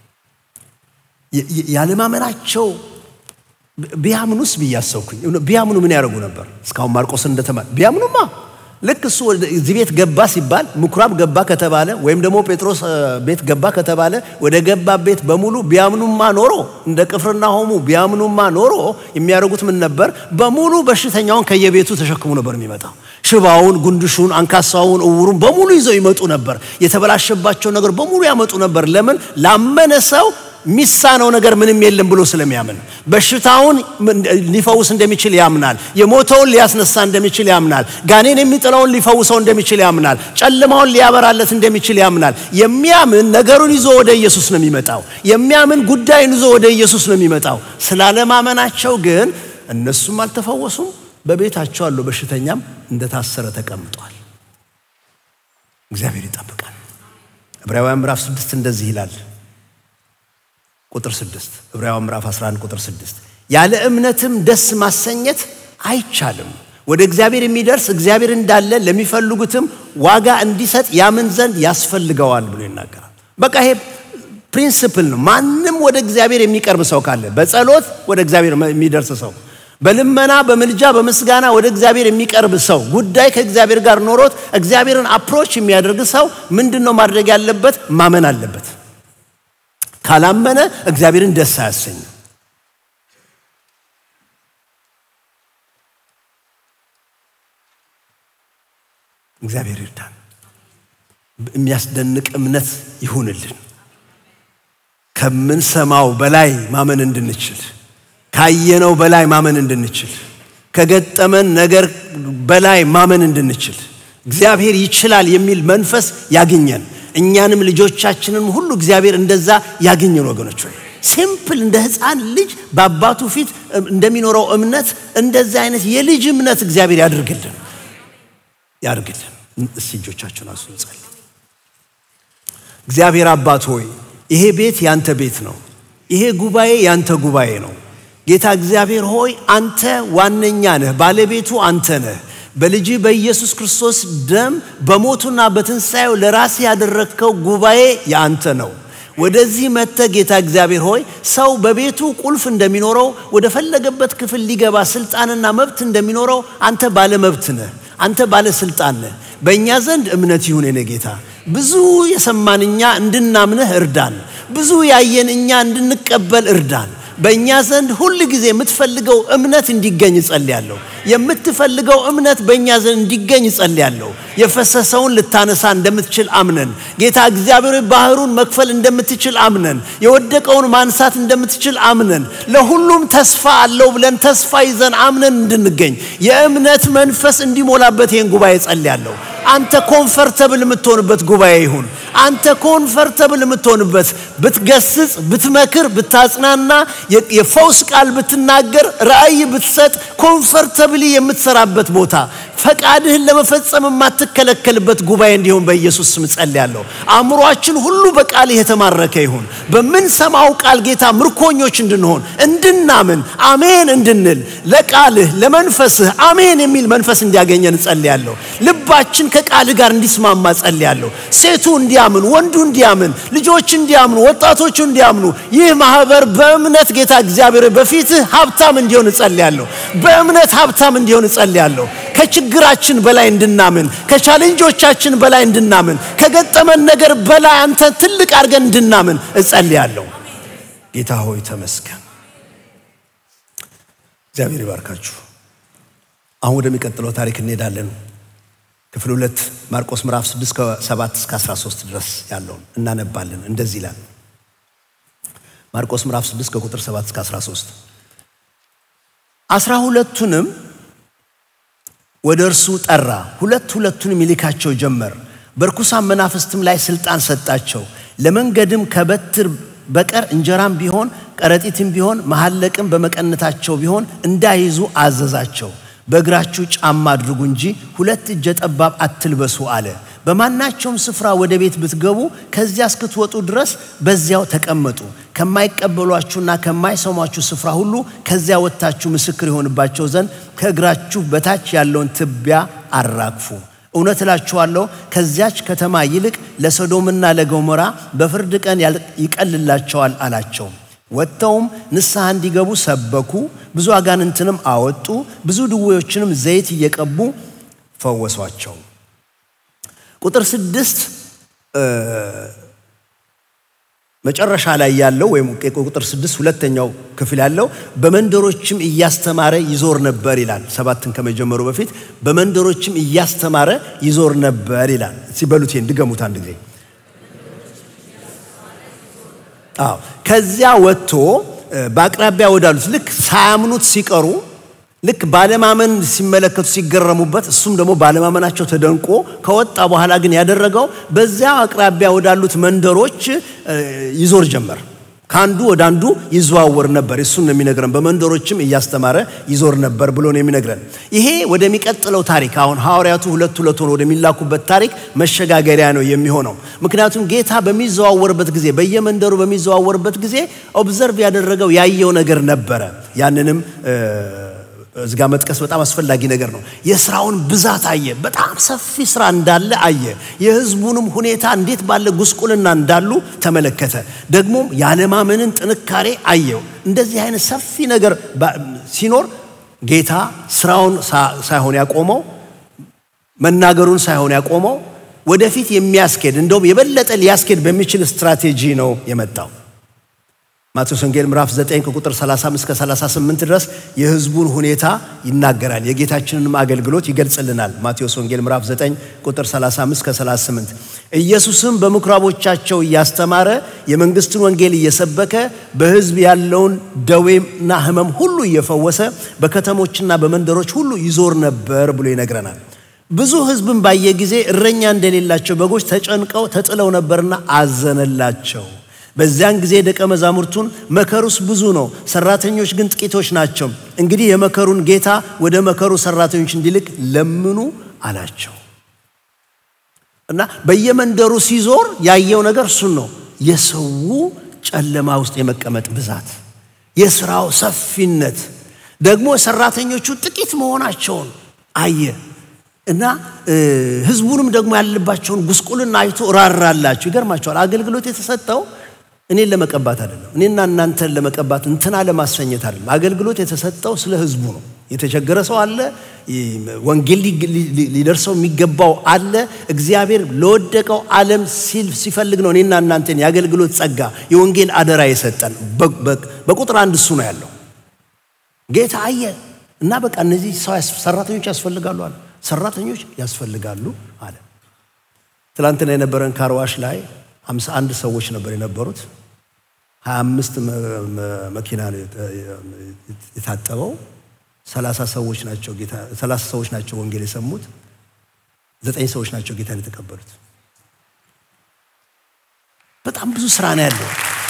ያለማመናቸው ቢያምኑስ ብዬ አሰብኩኝ። ቢያምኑ ምን ያደርጉ ነበር? እስካሁን ማርቆስን እንደተማር ቢያምኑማ ልክ እሱ እዚህ ቤት ገባ ሲባል ምኩራብ ገባ ከተባለ ወይም ደግሞ ጴጥሮስ ቤት ገባ ከተባለ ወደ ገባ ቤት በሙሉ ቢያምኑማ ኖሮ እንደ ቅፍርናሆሙ ቢያምኑማ ኖሮ የሚያደርጉት ምን ነበር? በሙሉ በሽተኛውን ከየቤቱ ተሸክሙ ነበር የሚመጣው። ሽባውን፣ ጉንድሹን፣ አንካሳውን፣ እውሩን በሙሉ ይዘው ይመጡ ነበር። የተበላሸባቸው ነገር በሙሉ ያመጡ ነበር። ለምን? ላመነ ሰው የሚሳነው ነገር ምንም የለም ብሎ ስለሚያምን በሽታውን ሊፈውስ እንደሚችል ያምናል። የሞተውን ሊያስነሳ እንደሚችል ያምናል። ጋኔን የሚጥለውን ሊፈውሰው እንደሚችል ያምናል። ጨለማውን ሊያበራለት እንደሚችል ያምናል። የሚያምን ነገሩን ይዞ ወደ ኢየሱስ ነው የሚመጣው። የሚያምን ጉዳይን ይዞ ወደ ኢየሱስ ነው የሚመጣው። ስላለማመናቸው ግን እነሱም አልተፈወሱም። በቤታቸው አለው በሽተኛም እንደታሰረ ተቀምጧል። እግዚአብሔር ይጠብቃል። ዕብራውያን ምዕራፍ ስድስት እንደዚህ ይላል ቁጥር 6 ዕብራውያን ምዕራፍ 11 ቁጥር 6 ያለ እምነትም ደስ ማሰኘት አይቻልም። ወደ እግዚአብሔር የሚደርስ እግዚአብሔር እንዳለ ለሚፈልጉትም ዋጋ እንዲሰጥ ያምን ዘንድ ያስፈልገዋል ብሎ ይናገራል። በቃ ይሄ ፕሪንስፕል ነው። ማንም ወደ እግዚአብሔር የሚቀርብ ሰው ካለ በጸሎት ወደ እግዚአብሔር የሚደርስ ሰው፣ በልመና በምልጃ በምስጋና ወደ እግዚአብሔር የሚቀርብ ሰው፣ ጉዳይ ከእግዚአብሔር ጋር ኖሮት እግዚአብሔርን አፕሮች የሚያደርግ ሰው ምንድን ነው ማድረግ ያለበት? ማመን አለበት። ካላመነ እግዚአብሔርን ደስ አያሰኝም። እግዚአብሔር ይርዳን። የሚያስደንቅ እምነት ይሁንልን። ከምንሰማው በላይ ማመን እንድንችል፣ ካየነው በላይ ማመን እንድንችል፣ ከገጠመን ነገር በላይ ማመን እንድንችል እግዚአብሔር ይችላል የሚል መንፈስ ያግኘን። እኛንም ልጆቻችንን ሁሉ እግዚአብሔር እንደዛ ያገኘን ወገኖች ሆይ ሲምፕል እንደ ሕፃን ልጅ በአባቱ ፊት እንደሚኖረው እምነት እንደዚህ አይነት የልጅ እምነት እግዚአብሔር ያድርግልን ያድርግልን። እስቲ እጆቻችሁን አንሱ እንጸልይ። እግዚአብሔር አባት ሆይ ይሄ ቤት ያንተ ቤት ነው። ይሄ ጉባኤ ያንተ ጉባኤ ነው። ጌታ እግዚአብሔር ሆይ አንተ ዋነኛ ነህ፣ ባለቤቱ አንተ ነህ። በልጅ በኢየሱስ ክርስቶስ ደም በሞቱና በትንሣኤው ለራስ ያደረግከው ጉባኤ የአንተ ነው። ወደዚህ መጥተ ጌታ እግዚአብሔር ሆይ ሰው በቤቱ ቁልፍ እንደሚኖረው ወደ ፈለገበት ክፍል ሊገባ ስልጣንና መብት እንደሚኖረው አንተ ባለ መብት ነህ። አንተ ባለ ስልጣን ነህ። በእኛ ዘንድ እምነት ይሁን የኔ ጌታ። ብዙ የሰማን እኛ እንድናምንህ እርዳን። ብዙ ያየን እኛ እንድንቀበል እርዳን። በእኛ ዘንድ ሁል ጊዜ የምትፈልገው እምነት እንዲገኝ እጸልያለሁ። የምትፈልገው እምነት በእኛ ዘንድ እንዲገኝ እጸልያለሁ። የፈሰሰውን ልታነሳ እንደምትችል አምነን ጌታ እግዚአብሔር ባህሩን መክፈል እንደምትችል አምነን የወደቀውን ማንሳት እንደምትችል አምነን ለሁሉም ተስፋ አለው ብለን ተስፋ ይዘን አምነን እንድንገኝ የእምነት መንፈስ እንዲሞላበት ይህን ጉባኤ እጸልያለሁ። አንተ ኮንፈርተብል የምትሆንበት ጉባኤ ይሁን። አንተ ኮንፈርተብል የምትሆንበት ብትገስጽ፣ ብትመክር፣ ብታጽናና፣ የፈውስ ቃል ብትናገር፣ ራእይ ብትሰጥ፣ ኮንፈርተብሊ የምትሰራበት ቦታ ፈቃድህን ለመፈጸም የማትከለከልበት ጉባኤ እንዲሆን በኢየሱስ ስም ጸልያለሁ። አእምሯችን ሁሉ በቃልህ የተማረከ ይሁን። በምንሰማው ቃል ጌታ ምርኮኞች እንድንሆን እንድናምን፣ አሜን እንድንል ለቃልህ ለመንፈስህ አሜን የሚል መንፈስ እንዲያገኘን ጸልያለሁ። ልባችን ከቃልህ ጋር እንዲስማማ ጸልያለሁ። ሴቱ እንዲያምን፣ ወንዱ እንዲያምን፣ ልጆች እንዲያምኑ፣ ወጣቶቹ እንዲያምኑ ይህ ማህበር በእምነት ጌታ እግዚአብሔር በፊትህ ሀብታም እንዲሆን እጸልያለሁ። በእምነት ሀብታም እንዲሆን እጸልያለሁ። ከችግራችን በላይ እንድናምን፣ ከቻሌንጆቻችን በላይ እንድናምን፣ ከገጠመን ነገር በላይ አንተ ትልቅ አድርገን እንድናምን እጸልያለሁ። ጌታ ሆይ ተመስገን። እግዚአብሔር ይባርካችሁ። አሁን ወደሚቀጥለው ታሪክ እንሄዳለን። ክፍል ሁለት ማርቆስ ምዕራፍ 6 ከ7 እስከ 13 ድረስ ያለውን እናነባለን። እንደዚህ ይላል። ማርቆስ ምዕራፍ 6 ከቁጥር 7 እስከ 13 አስራ ሁለቱንም ወደ እርሱ ጠራ፣ ሁለት ሁለቱንም ይልካቸው ጀመር። በርኩሳን መናፍስትም ላይ ስልጣን ሰጣቸው። ለመንገድም ከበትር በቀር እንጀራም ቢሆን ከረጢትም ቢሆን መሐለቅም በመቀነታቸው ቢሆን እንዳይዙ አዘዛቸው። በእግራችሁ ጫማ አድርጉ እንጂ ሁለት እጀ ጠባብ አትልበሱ አለ። በማናቸውም ስፍራ ወደ ቤት ብትገቡ ከዚያ እስክትወጡ ድረስ በዚያው ተቀመጡ። ከማይቀበሏችሁና ከማይሰሟችሁ ስፍራ ሁሉ ከዚያ ወጥታችሁ ምስክር የሆንባቸው ዘንድ ከእግራችሁ በታች ያለውን ትቢያ አራግፉ። እውነት እላችኋለሁ ከዚያች ከተማ ይልቅ ለሰዶምና ለገሞራ በፍርድ ቀን ይቀልላቸዋል አላቸው። ወጥተውም ንስሐ እንዲገቡ ሰበኩ። ብዙ አጋንንትንም አወጡ። ብዙ ድዌዎችንም ዘይት እየቀቡ ፈወሷቸው። ቁጥር ስድስት መጨረሻ ላይ ያለው ወይም ቁጥር ስድስት ሁለተኛው ክፍል ያለው በመንደሮችም እያስተማረ ይዞር ነበር ይላል። ሰባትን ከመጀመሩ በፊት በመንደሮችም እያስተማረ ይዞር ነበር ይላል። ሲበሉት እንድገሙት አንድ ጊዜ አዎ ከዚያ ወጥቶ በአቅራቢያ ወዳሉት ልክ ሳያምኑት ሲቀሩ ልክ ባለማመን ሲመለከቱ ሲገረሙበት፣ እሱም ደግሞ ባለማመናቸው ተደንቆ ከወጣ በኋላ ግን ያደረገው በዚያ አቅራቢያ ወዳሉት መንደሮች ይዞር ጀመር። ከአንዱ ወደ አንዱ ይዘዋወር ነበር። እሱን ነው የሚነግረን። በመንደሮችም እያስተማረ ይዞር ነበር ብሎ ነው የሚነግረን። ይሄ ወደሚቀጥለው ታሪክ አሁን ሐዋርያቱ ሁለት ሁለት ሆኖ ወደሚላኩበት ታሪክ መሸጋገሪያ ነው የሚሆነው። ምክንያቱም ጌታ በሚዘዋወርበት ጊዜ በየመንደሩ በሚዘዋወርበት ጊዜ ኦብዘርቭ ያደረገው ያየው ነገር ነበረ። ያንንም እዚጋ መጥቀስ በጣም አስፈላጊ ነገር ነው። የስራውን ብዛት አየ። በጣም ሰፊ ስራ እንዳለ አየ። የህዝቡንም ሁኔታ እንዴት ባለ ጉስቁልና እንዳሉ ተመለከተ። ደግሞም ያለማመንን ጥንካሬ አየው። እንደዚህ አይነት ሰፊ ነገር ሲኖር ጌታ ስራውን ሳይሆን ያቆመው መናገሩን ሳይሆን ያቆመው ወደፊት የሚያስኬድ እንደውም የበለጠ ሊያስኬድ በሚችል ስትራቴጂ ነው የመጣው። ማቴዎስ ወንጌል ምዕራፍ 9 ከቁጥር 35 እስከ 38 ድረስ የህዝቡን ሁኔታ ይናገራል። የጌታችንንም አገልግሎት ይገልጽልናል። ማቴዎስ ወንጌል ምዕራፍ 9 ቁጥር 35 እስከ 38 ኢየሱስም በምኩራቦቻቸው እያስተማረ የመንግስትን ወንጌል እየሰበከ በህዝብ ያለውን ደዌና ህመም ሁሉ እየፈወሰ በከተሞችና በመንደሮች ሁሉ ይዞር ነበር ብሎ ይነግረናል። ብዙ ህዝብን ባየ ጊዜ እረኛ እንደሌላቸው በጎች ተጨንቀው ተጥለው ነበርና አዘነላቸው። በዚያን ጊዜ ደቀ መዛሙርቱን መከሩስ ብዙ ነው፣ ሰራተኞች ግን ጥቂቶች ናቸው። እንግዲህ የመከሩን ጌታ ወደ መከሩ ሰራተኞች እንዲልክ ለምኑ አላቸው። እና በየመንደሩ ሲዞር ያየው ነገር እሱን ነው። የሰው ጨለማ ውስጥ የመቀመጥ ብዛት፣ የስራው ሰፊነት፣ ደግሞ ሰራተኞቹ ጥቂት መሆናቸውን አየ እና ህዝቡንም ደግሞ ያለባቸውን ጉስቁልና አይቶ ራራላቸው። ይገርማቸዋል። አገልግሎት የተሰጠው እኔን ለመቀባት አይደለም፣ እኔና እናንተን ለመቀባት እንትና ለማሰኘት አይደለም። አገልግሎት የተሰጠው ስለ ህዝቡ ነው። የተቸገረ ሰው አለ፣ ወንጌል ሊደርሰው የሚገባው አለ። እግዚአብሔር ለወደቀው ዓለም ሲል ሲፈልግ ነው እኔና እናንተን የአገልግሎት ጸጋ የወንጌል አደራ የሰጠን። በቁጥር አንድ እሱ ነው ያለው። ጌታ አየ እና በቃ እነዚህ ሰራተኞች ያስፈልጋሉ አለ። ሰራተኞች ያስፈልጋሉ አለ። ትላንትና የነበረን ካርዋሽ ላይ ሃምሳ አንድ ሰዎች ነበር የነበሩት። ሀያ አምስት መኪና የታጠበው ሰላሳ ሰዎች ናቸው ጌታ ሰላሳ ሰዎች ናቸው ወንጌል የሰሙት። ዘጠኝ ሰዎች ናቸው ጌታን የተቀበሉት። በጣም ብዙ ስራ ነው ያለው።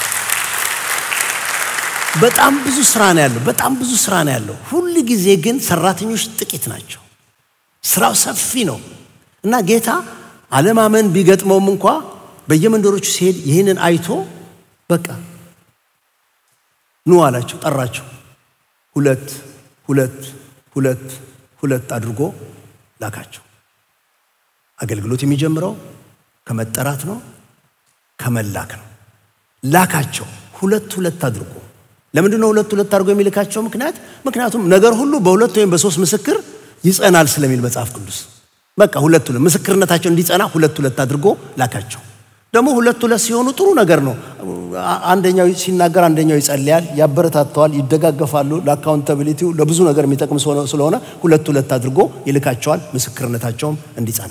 በጣም ብዙ ስራ ነው ያለው። በጣም ብዙ ስራ ነው ያለው። ሁል ጊዜ ግን ሰራተኞች ጥቂት ናቸው። ስራው ሰፊ ነው እና ጌታ አለማመን ቢገጥመውም እንኳ በየመንደሮቹ ሲሄድ ይህንን አይቶ በቃ ኑ አላቸው፣ ጠራቸው። ሁለት ሁለት ሁለት ሁለት አድርጎ ላካቸው። አገልግሎት የሚጀምረው ከመጠራት ነው፣ ከመላክ ነው። ላካቸው ሁለት ሁለት አድርጎ። ለምንድን ነው ሁለት ሁለት አድርጎ የሚልካቸው ምክንያት? ምክንያቱም ነገር ሁሉ በሁለት ወይም በሶስት ምስክር ይጸናል ስለሚል መጽሐፍ ቅዱስ። በቃ ሁለት ሁለት ምስክርነታቸው እንዲጸና ሁለት ሁለት አድርጎ ላካቸው። ደግሞ ሁለት ሁለት ሲሆኑ ጥሩ ነገር ነው። አንደኛው ሲናገር አንደኛው ይጸልያል፣ ያበረታተዋል፣ ይደጋገፋሉ። ለአካውንታቢሊቲው ለብዙ ነገር የሚጠቅም ስለሆነ ሁለት ሁለት አድርጎ ይልካቸዋል፣ ምስክርነታቸውም እንዲጸና።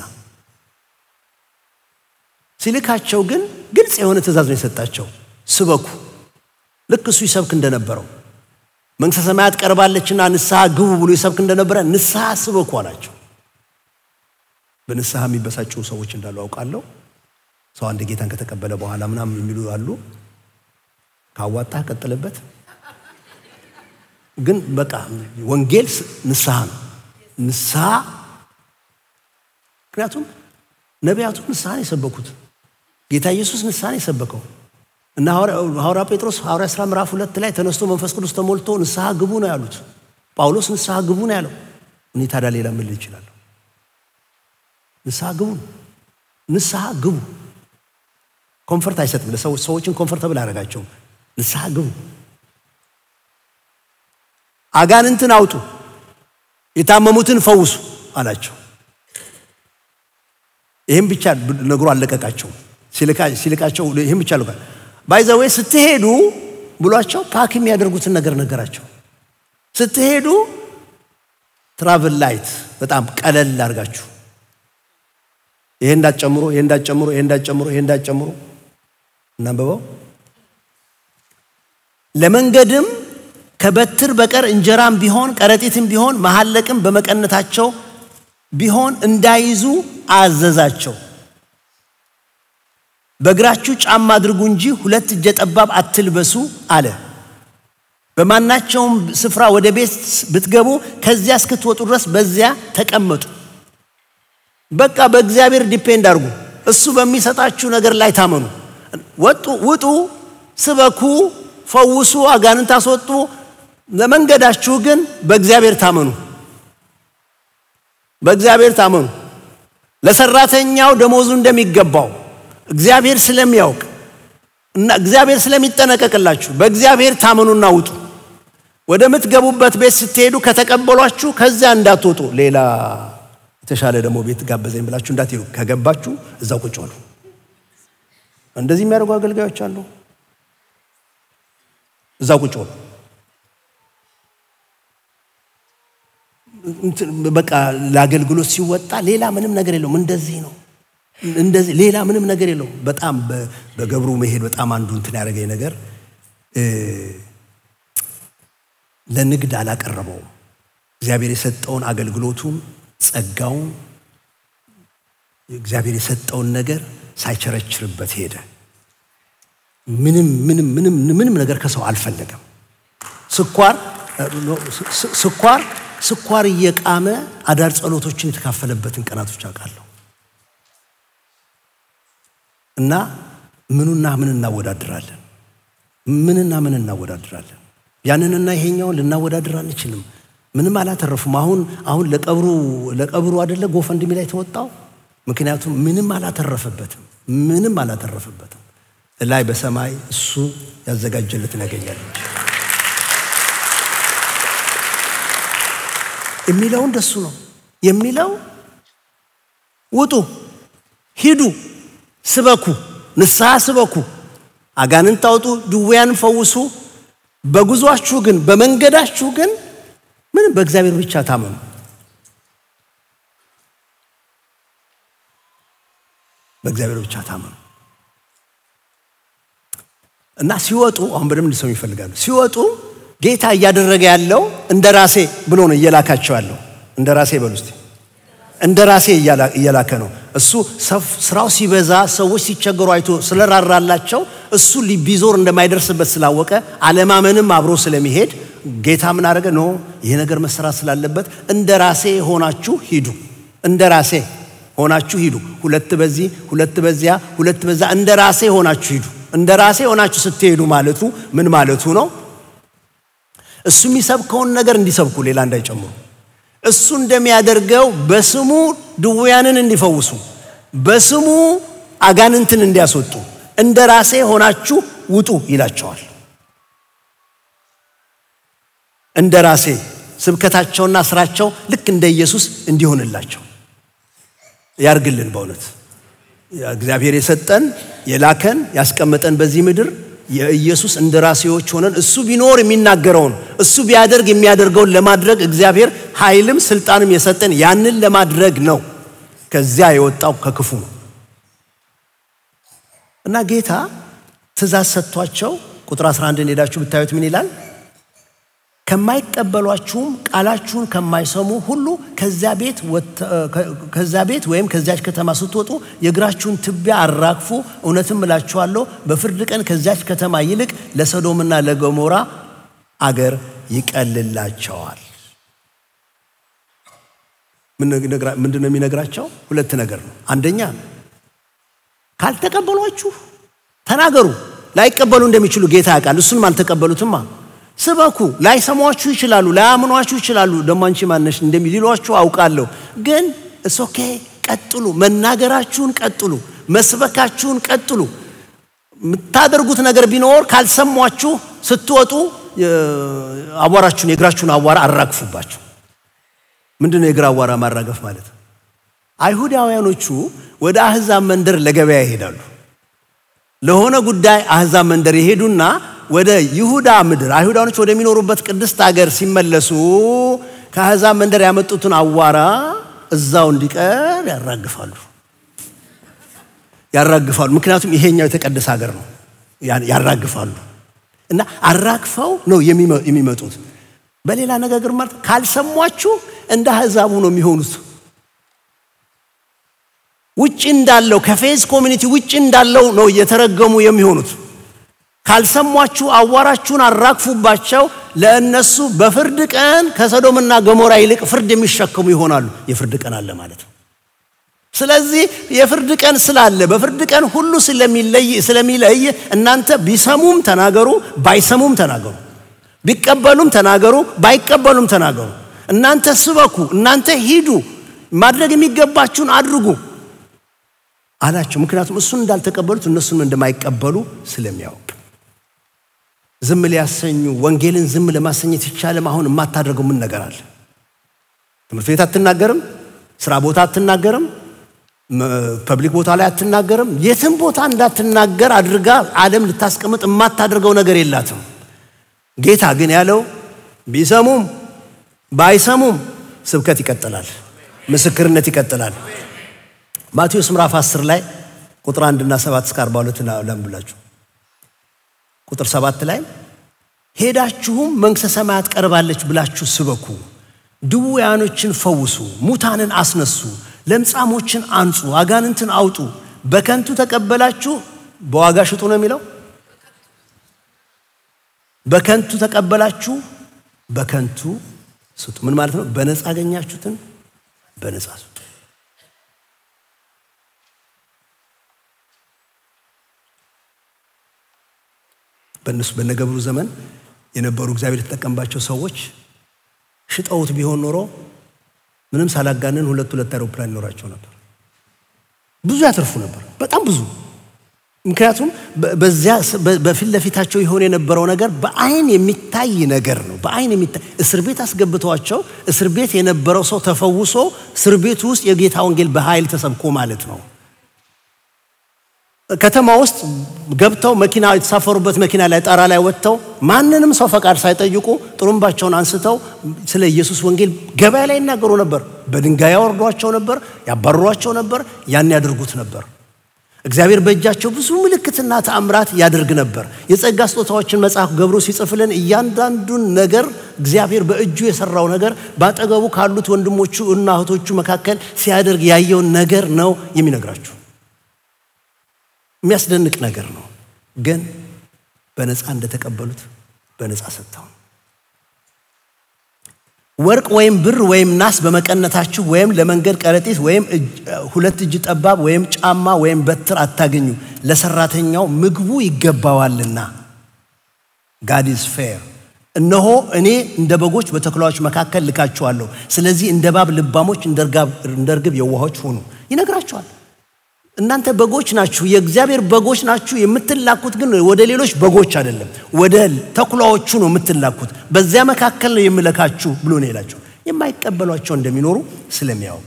ሲልካቸው ግን ግልጽ የሆነ ትእዛዝ ነው የሰጣቸው። ስበኩ፣ ልክ እሱ ይሰብክ እንደነበረው መንግሥተ ሰማያት ቀርባለችና ንስሐ ግቡ ብሎ ይሰብክ እንደነበረ ንስሐ ስበኩ አላቸው። በንስሐ የሚበሳጩ ሰዎች እንዳሉ አውቃለሁ። ሰው አንድ ጌታን ከተቀበለ በኋላ ምናምን የሚሉ አሉ። ካዋጣህ ቀጥልበት። ግን በቃ ወንጌል ንስሐ ነው። ንስሐ ምክንያቱም ነቢያቱ ንስሐን የሰበኩት ጌታ ኢየሱስ ንስሐን የሰበከው እና ሐዋርያ ጴጥሮስ ሐዋርያ ሥራ ምዕራፍ ሁለት ላይ ተነስቶ መንፈስ ቅዱስ ተሞልቶ ንስሐ ግቡ ነው ያሉት። ጳውሎስ ንስሐ ግቡ ነው ያለው። እኔ ታዲያ ሌላ ምን ልል እችላለሁ? ንስሐ ግቡ፣ ንስሐ ግቡ። ኮንፈርት አይሰጥም። ለሰዎች ሰዎችን ኮንፈርተብል አያደርጋቸውም። ንስሐ ግቡ፣ አጋንንትን አውጡ፣ የታመሙትን ፈውሱ አላቸው። ይህም ብቻ ነግሮ አለቀቃቸው። ሲልካቸው ይህም ብቻ ልኳል። ባይዘዌ ስትሄዱ ብሏቸው ፓክ የሚያደርጉትን ነገር ነገራቸው። ስትሄዱ ትራቭል ላይት በጣም ቀለል አድርጋችሁ ይሄ እንዳትጨምሩ፣ ይሄ እንዳትጨምሩ፣ ይሄ እንዳትጨምሩ፣ ይሄ እንዳትጨምሩ እናንበበው። ለመንገድም ከበትር በቀር እንጀራም ቢሆን ከረጢትም ቢሆን መሐለቅም በመቀነታቸው ቢሆን እንዳይዙ አዘዛቸው። በእግራችሁ ጫማ አድርጉ እንጂ ሁለት እጀ ጠባብ አትልበሱ አለ። በማናቸውም ስፍራ ወደ ቤት ብትገቡ ከዚያ እስክትወጡ ድረስ በዚያ ተቀመጡ። በቃ በእግዚአብሔር ዲፔንድ አድርጉ። እሱ በሚሰጣችሁ ነገር ላይ ታመኑ። ወጡ፣ ውጡ፣ ስበኩ፣ ፈውሱ፣ አጋንንት አስወጡ። ለመንገዳችሁ ግን በእግዚአብሔር ታመኑ። በእግዚአብሔር ታመኑ። ለሰራተኛው ደሞዙ እንደሚገባው እግዚአብሔር ስለሚያውቅ እና እግዚአብሔር ስለሚጠነቀቅላችሁ በእግዚአብሔር ታመኑና ውጡ። ወደምትገቡበት ቤት ስትሄዱ ከተቀበሏችሁ ከዚያ እንዳትወጡ ሌላ የተሻለ ደግሞ ቤት ጋበዘኝ ብላችሁ እንዳትሄዱ። ከገባችሁ እዛው ቁጭ በሉ። እንደዚህ የሚያደርጉ አገልጋዮች አሉ። እዛው ቁጭ በሉ። በቃ ለአገልግሎት ሲወጣ ሌላ ምንም ነገር የለውም። እንደዚህ ነው እንደዚህ ሌላ ምንም ነገር የለውም። በጣም በገብሩ መሄድ በጣም አንዱ እንትን ያደረገኝ ነገር ለንግድ አላቀረበውም። እግዚአብሔር የሰጠውን አገልግሎቱን ጸጋውን እግዚአብሔር የሰጠውን ነገር ሳይቸረችርበት ሄደ። ምንም ምንም ምንም ምንም ነገር ከሰው አልፈለገም። ስኳር ስኳር ስኳር እየቃመ አዳር ጸሎቶችን የተካፈለበትን ቀናቶች አውቃለሁ። እና ምኑና ምን እናወዳድራለን? ምንና ምን እናወዳድራለን? ያንንና ይሄኛውን ልናወዳድር አንችልም። ምንም አላተረፉም። አሁን አሁን ለቀብሩ ለቀብሩ አይደለ ጎፈንድሚ ላይ ተወጣው። ምክንያቱም ምንም አላተረፈበትም። ምንም አላተረፈበትም። ላይ በሰማይ እሱ ያዘጋጀለትን ያገኛል እንጂ የሚለው እንደሱ ነው የሚለው ውጡ፣ ሂዱ፣ ስበኩ፣ ንስሐ ስበኩ፣ አጋንንት አውጡ፣ ድውያን ፈውሱ። በጉዟችሁ ግን በመንገዳችሁ ግን ምንም በእግዚአብሔር ብቻ ታመኑ። በእግዚአብሔር ብቻ ታመኑ እና ሲወጡ አሁን በደንብ እንዲሰሙ ይፈልጋሉ። ሲወጡ ጌታ እያደረገ ያለው እንደ ራሴ ብሎ ነው እየላካቸው ያለው። እንደ ራሴ በሉ እስቲ እንደ ራሴ እየላከ ነው። እሱ ስራው ሲበዛ ሰዎች ሲቸገሩ አይቶ ስለራራላቸው እሱ ቢዞር እንደማይደርስበት ስላወቀ አለማመንም አብሮ ስለሚሄድ ጌታ ምን አደረገ? ኖ ይሄ ነገር መሰራት ስላለበት እንደ ራሴ ሆናችሁ ሂዱ። እንደ ራሴ ሆናችሁ ሂዱ። ሁለት በዚህ ሁለት በዚያ ሁለት በዛ እንደ ራሴ ሆናችሁ ሂዱ። እንደ ራሴ ሆናችሁ ስትሄዱ ማለቱ ምን ማለቱ ነው? እሱ የሚሰብከውን ነገር እንዲሰብኩ ሌላ እንዳይጨምሩ እሱ እንደሚያደርገው በስሙ ድውያንን እንዲፈውሱ በስሙ አጋንንትን እንዲያስወጡ እንደ ራሴ ሆናችሁ ውጡ ይላቸዋል። እንደ ራሴ ስብከታቸውና ስራቸው ልክ እንደ ኢየሱስ እንዲሆንላቸው ያርግልን። በእውነት እግዚአብሔር የሰጠን የላከን ያስቀመጠን በዚህ ምድር የኢየሱስ እንደራሴዎች ሆነን እሱ ቢኖር የሚናገረውን እሱ ቢያደርግ የሚያደርገውን ለማድረግ እግዚአብሔር ኃይልም ስልጣንም የሰጠን ያንን ለማድረግ ነው። ከዚያ የወጣው ከክፉ ነው እና ጌታ ትእዛዝ ሰጥቷቸው ቁጥር 11 ሄዳችሁ ብታዩት ምን ይላል? ከማይቀበሏችሁም ቃላችሁን ከማይሰሙ ሁሉ ከዚያ ቤት ወይም ከዚያች ከተማ ስትወጡ የእግራችሁን ትቢያ አራግፉ። እውነትም እላችኋለሁ በፍርድ ቀን ከዚያች ከተማ ይልቅ ለሰዶምና ለገሞራ አገር ይቀልላቸዋል። ምንድን ነው የሚነግራቸው? ሁለት ነገር ነው። አንደኛ ካልተቀበሏችሁ ተናገሩ። ላይቀበሉ እንደሚችሉ ጌታ ያውቃል። እሱንም አልተቀበሉትማ ስበኩ። ላይሰሟችሁ ይችላሉ፣ ላያምኗችሁ ይችላሉ። ደሞ አንቺ ማነሽ እንደሚሊሏችሁ አውቃለሁ። ግን እሶኬ ቀጥሉ፣ መናገራችሁን ቀጥሉ፣ መስበካችሁን ቀጥሉ። የምታደርጉት ነገር ቢኖር ካልሰሟችሁ ስትወጡ አቧራችሁን የእግራችሁን አቧራ አራግፉባቸው። ምንድን ነው የእግር አቧራ ማራገፍ ማለት? አይሁዳውያኖቹ ወደ አህዛብ መንደር ለገበያ ይሄዳሉ። ለሆነ ጉዳይ አህዛብ መንደር ይሄዱና ወደ ይሁዳ ምድር አይሁዳኖች ወደሚኖሩበት ቅድስት ሀገር ሲመለሱ ከአሕዛብ መንደር ያመጡትን አዋራ እዛው እንዲቀር ያራግፋሉ ያራግፋሉ። ምክንያቱም ይሄኛው የተቀደሰ ሀገር ነው። ያራግፋሉ እና አራግፈው ነው የሚመጡት። በሌላ ነገር ማለት ካልሰሟችሁ እንደ አሕዛቡ ነው የሚሆኑት። ውጭ እንዳለው ከፌዝ ኮሚኒቲ ውጭ እንዳለው ነው እየተረገሙ የሚሆኑት። ካልሰሟችሁ አዋራችሁን አራግፉባቸው። ለእነሱ በፍርድ ቀን ከሰዶምና ገሞራ ይልቅ ፍርድ የሚሸከሙ ይሆናሉ። የፍርድ ቀን አለ ማለት ነው። ስለዚህ የፍርድ ቀን ስላለ በፍርድ ቀን ሁሉ ስለሚለይ እናንተ ቢሰሙም ተናገሩ፣ ባይሰሙም ተናገሩ፣ ቢቀበሉም ተናገሩ፣ ባይቀበሉም ተናገሩ። እናንተ ስበኩ፣ እናንተ ሂዱ፣ ማድረግ የሚገባችሁን አድርጉ አላቸው። ምክንያቱም እሱን እንዳልተቀበሉት እነሱን እንደማይቀበሉ ስለሚያውቅ ዝም ሊያሰኙ ወንጌልን ዝም ለማሰኘት ይቻለም። አሁን የማታደርገው ምን ነገር አለ? ትምህርት ቤት አትናገርም፣ ስራ ቦታ አትናገርም፣ ፐብሊክ ቦታ ላይ አትናገርም። የትም ቦታ እንዳትናገር አድርጋ ዓለም ልታስቀምጥ የማታደርገው ነገር የላትም። ጌታ ግን ያለው ቢሰሙም ባይሰሙም ስብከት ይቀጥላል፣ ምስክርነት ይቀጥላል። ማቴዎስ ምዕራፍ 10 ላይ ቁጥር 1 እና 7 እስከ 42 ላንብላችሁ። ቁጥር 7 ላይ ሄዳችሁም መንግሥተ ሰማያት ቀርባለች ብላችሁ ስበኩ፣ ድውያኖችን ፈውሱ፣ ሙታንን አስነሱ፣ ለምጻሞችን አንጹ፣ አጋንንትን አውጡ። በከንቱ ተቀበላችሁ በዋጋ ሽጡ ነው የሚለው። በከንቱ ተቀበላችሁ በከንቱ ስጡ። ምን ማለት ነው? በነፃ አገኛችሁትን በነፃ ስጡ። በእነሱ በነገብሩ ዘመን የነበሩ እግዚአብሔር የተጠቀምባቸው ሰዎች ሽጠውት ቢሆን ኖሮ ምንም ሳላጋንን ሁለት ሁለት አውሮፕላን ይኖራቸው ነበር። ብዙ ያተርፉ ነበር፣ በጣም ብዙ። ምክንያቱም በዚያ በፊት ለፊታቸው የሆነ የነበረው ነገር በአይን የሚታይ ነገር ነው። በአይን የሚታይ እስር ቤት አስገብተዋቸው እስር ቤት የነበረው ሰው ተፈውሶ እስር ቤቱ ውስጥ የጌታ ወንጌል በኃይል ተሰብኮ ማለት ነው። ከተማ ውስጥ ገብተው መኪና የተሳፈሩበት መኪና ላይ ጣራ ላይ ወጥተው ማንንም ሰው ፈቃድ ሳይጠይቁ ጥሩምባቸውን አንስተው ስለ ኢየሱስ ወንጌል ገበያ ላይ ይናገሩ ነበር። በድንጋይ ያወርዷቸው ነበር፣ ያባርሯቸው ነበር፣ ያን ያደርጉት ነበር። እግዚአብሔር በእጃቸው ብዙ ምልክትና ተአምራት ያደርግ ነበር። የጸጋ ስጦታዎችን መጽሐፍ ገብሮ ሲጽፍልን እያንዳንዱን ነገር እግዚአብሔር በእጁ የሰራው ነገር በአጠገቡ ካሉት ወንድሞቹ እና እህቶቹ መካከል ሲያደርግ ያየውን ነገር ነው የሚነግራችሁ። የሚያስደንቅ ነገር ነው። ግን በነፃ እንደተቀበሉት በነፃ ሰጥተው ወርቅ ወይም ብር ወይም ናስ በመቀነታችሁ ወይም ለመንገድ ከረጢት ወይም ሁለት እጅ ጠባብ ወይም ጫማ ወይም በትር አታገኙ፣ ለሰራተኛው ምግቡ ይገባዋልና። ጋድ ኢዝ ፌር። እነሆ እኔ እንደ በጎች በተኩላዎች መካከል ልካችኋለሁ። ስለዚህ እንደ እባብ ልባሞች፣ እንደ ርግብ የዋሆች ሁኑ ይነግራችኋል። እናንተ በጎች ናችሁ፣ የእግዚአብሔር በጎች ናችሁ። የምትላኩት ግን ወደ ሌሎች በጎች አይደለም፣ ወደ ተኩላዎቹ ነው የምትላኩት። በዚያ መካከል ነው የምለካችሁ ብሎ ነው ይላቸው። የማይቀበሏቸው እንደሚኖሩ ስለሚያውቅ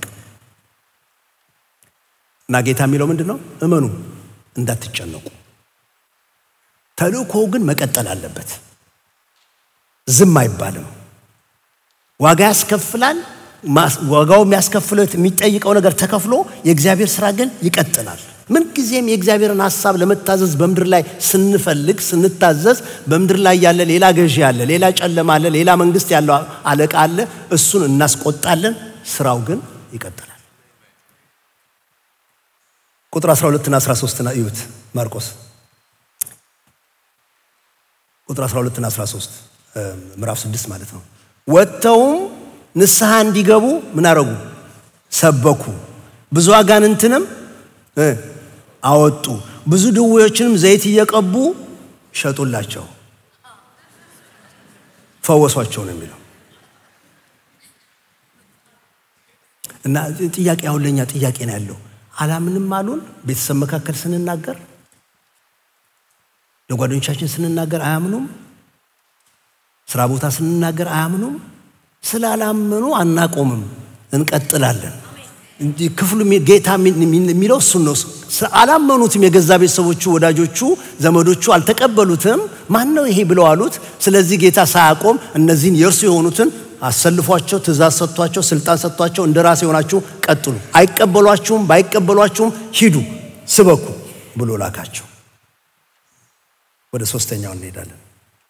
እና ጌታ የሚለው ምንድን ነው? እመኑ፣ እንዳትጨነቁ። ተልእኮው ግን መቀጠል አለበት። ዝም አይባልም። ዋጋ ያስከፍላል። ዋጋው የሚያስከፍለው የሚጠይቀው ነገር ተከፍሎ የእግዚአብሔር ስራ ግን ይቀጥላል። ምንጊዜም የእግዚአብሔርን ሀሳብ ለመታዘዝ በምድር ላይ ስንፈልግ ስንታዘዝ፣ በምድር ላይ ያለ ሌላ ገዢ አለ፣ ሌላ ጨለማ አለ፣ ሌላ መንግስት ያለው አለቃ አለ። እሱን እናስቆጣለን። ስራው ግን ይቀጥላል። ቁጥር 12 እና 13 እዩት። ማርቆስ ቁጥር 12 እና 13 ምዕራፍ 6 ማለት ነው። ወጥተውም ንስሐ እንዲገቡ ምን አረጉ? ሰበኩ። ብዙ አጋንንትንም አወጡ። ብዙ ድዌዎችንም ዘይት እየቀቡ ሸጡላቸው፣ ፈወሷቸው ነው የሚለው እና ጥያቄ አሁን ለእኛ ጥያቄ ነው ያለው። አላምንም አሉን። ቤተሰብ መካከል ስንናገር፣ ለጓደኞቻችን ስንናገር አያምኑም። ስራ ቦታ ስንናገር አያምኑም። ስላላመኑ አናቆምም፣ እንቀጥላለን። ክፍሉ ጌታ የሚለው እሱን ነው። አላመኑትም። የገዛ ቤተሰቦቹ፣ ወዳጆቹ፣ ዘመዶቹ አልተቀበሉትም። ማን ነው ይሄ ብለው አሉት። ስለዚህ ጌታ ሳያቆም እነዚህን የእርሱ የሆኑትን አሰልፏቸው፣ ትእዛዝ ሰጥቷቸው፣ ስልጣን ሰጥቷቸው እንደ ራሴ የሆናችሁ ቀጥሉ፣ አይቀበሏችሁም፣ ባይቀበሏችሁም ሂዱ፣ ስበኩ ብሎ ላካቸው። ወደ ሶስተኛው እንሄዳለን።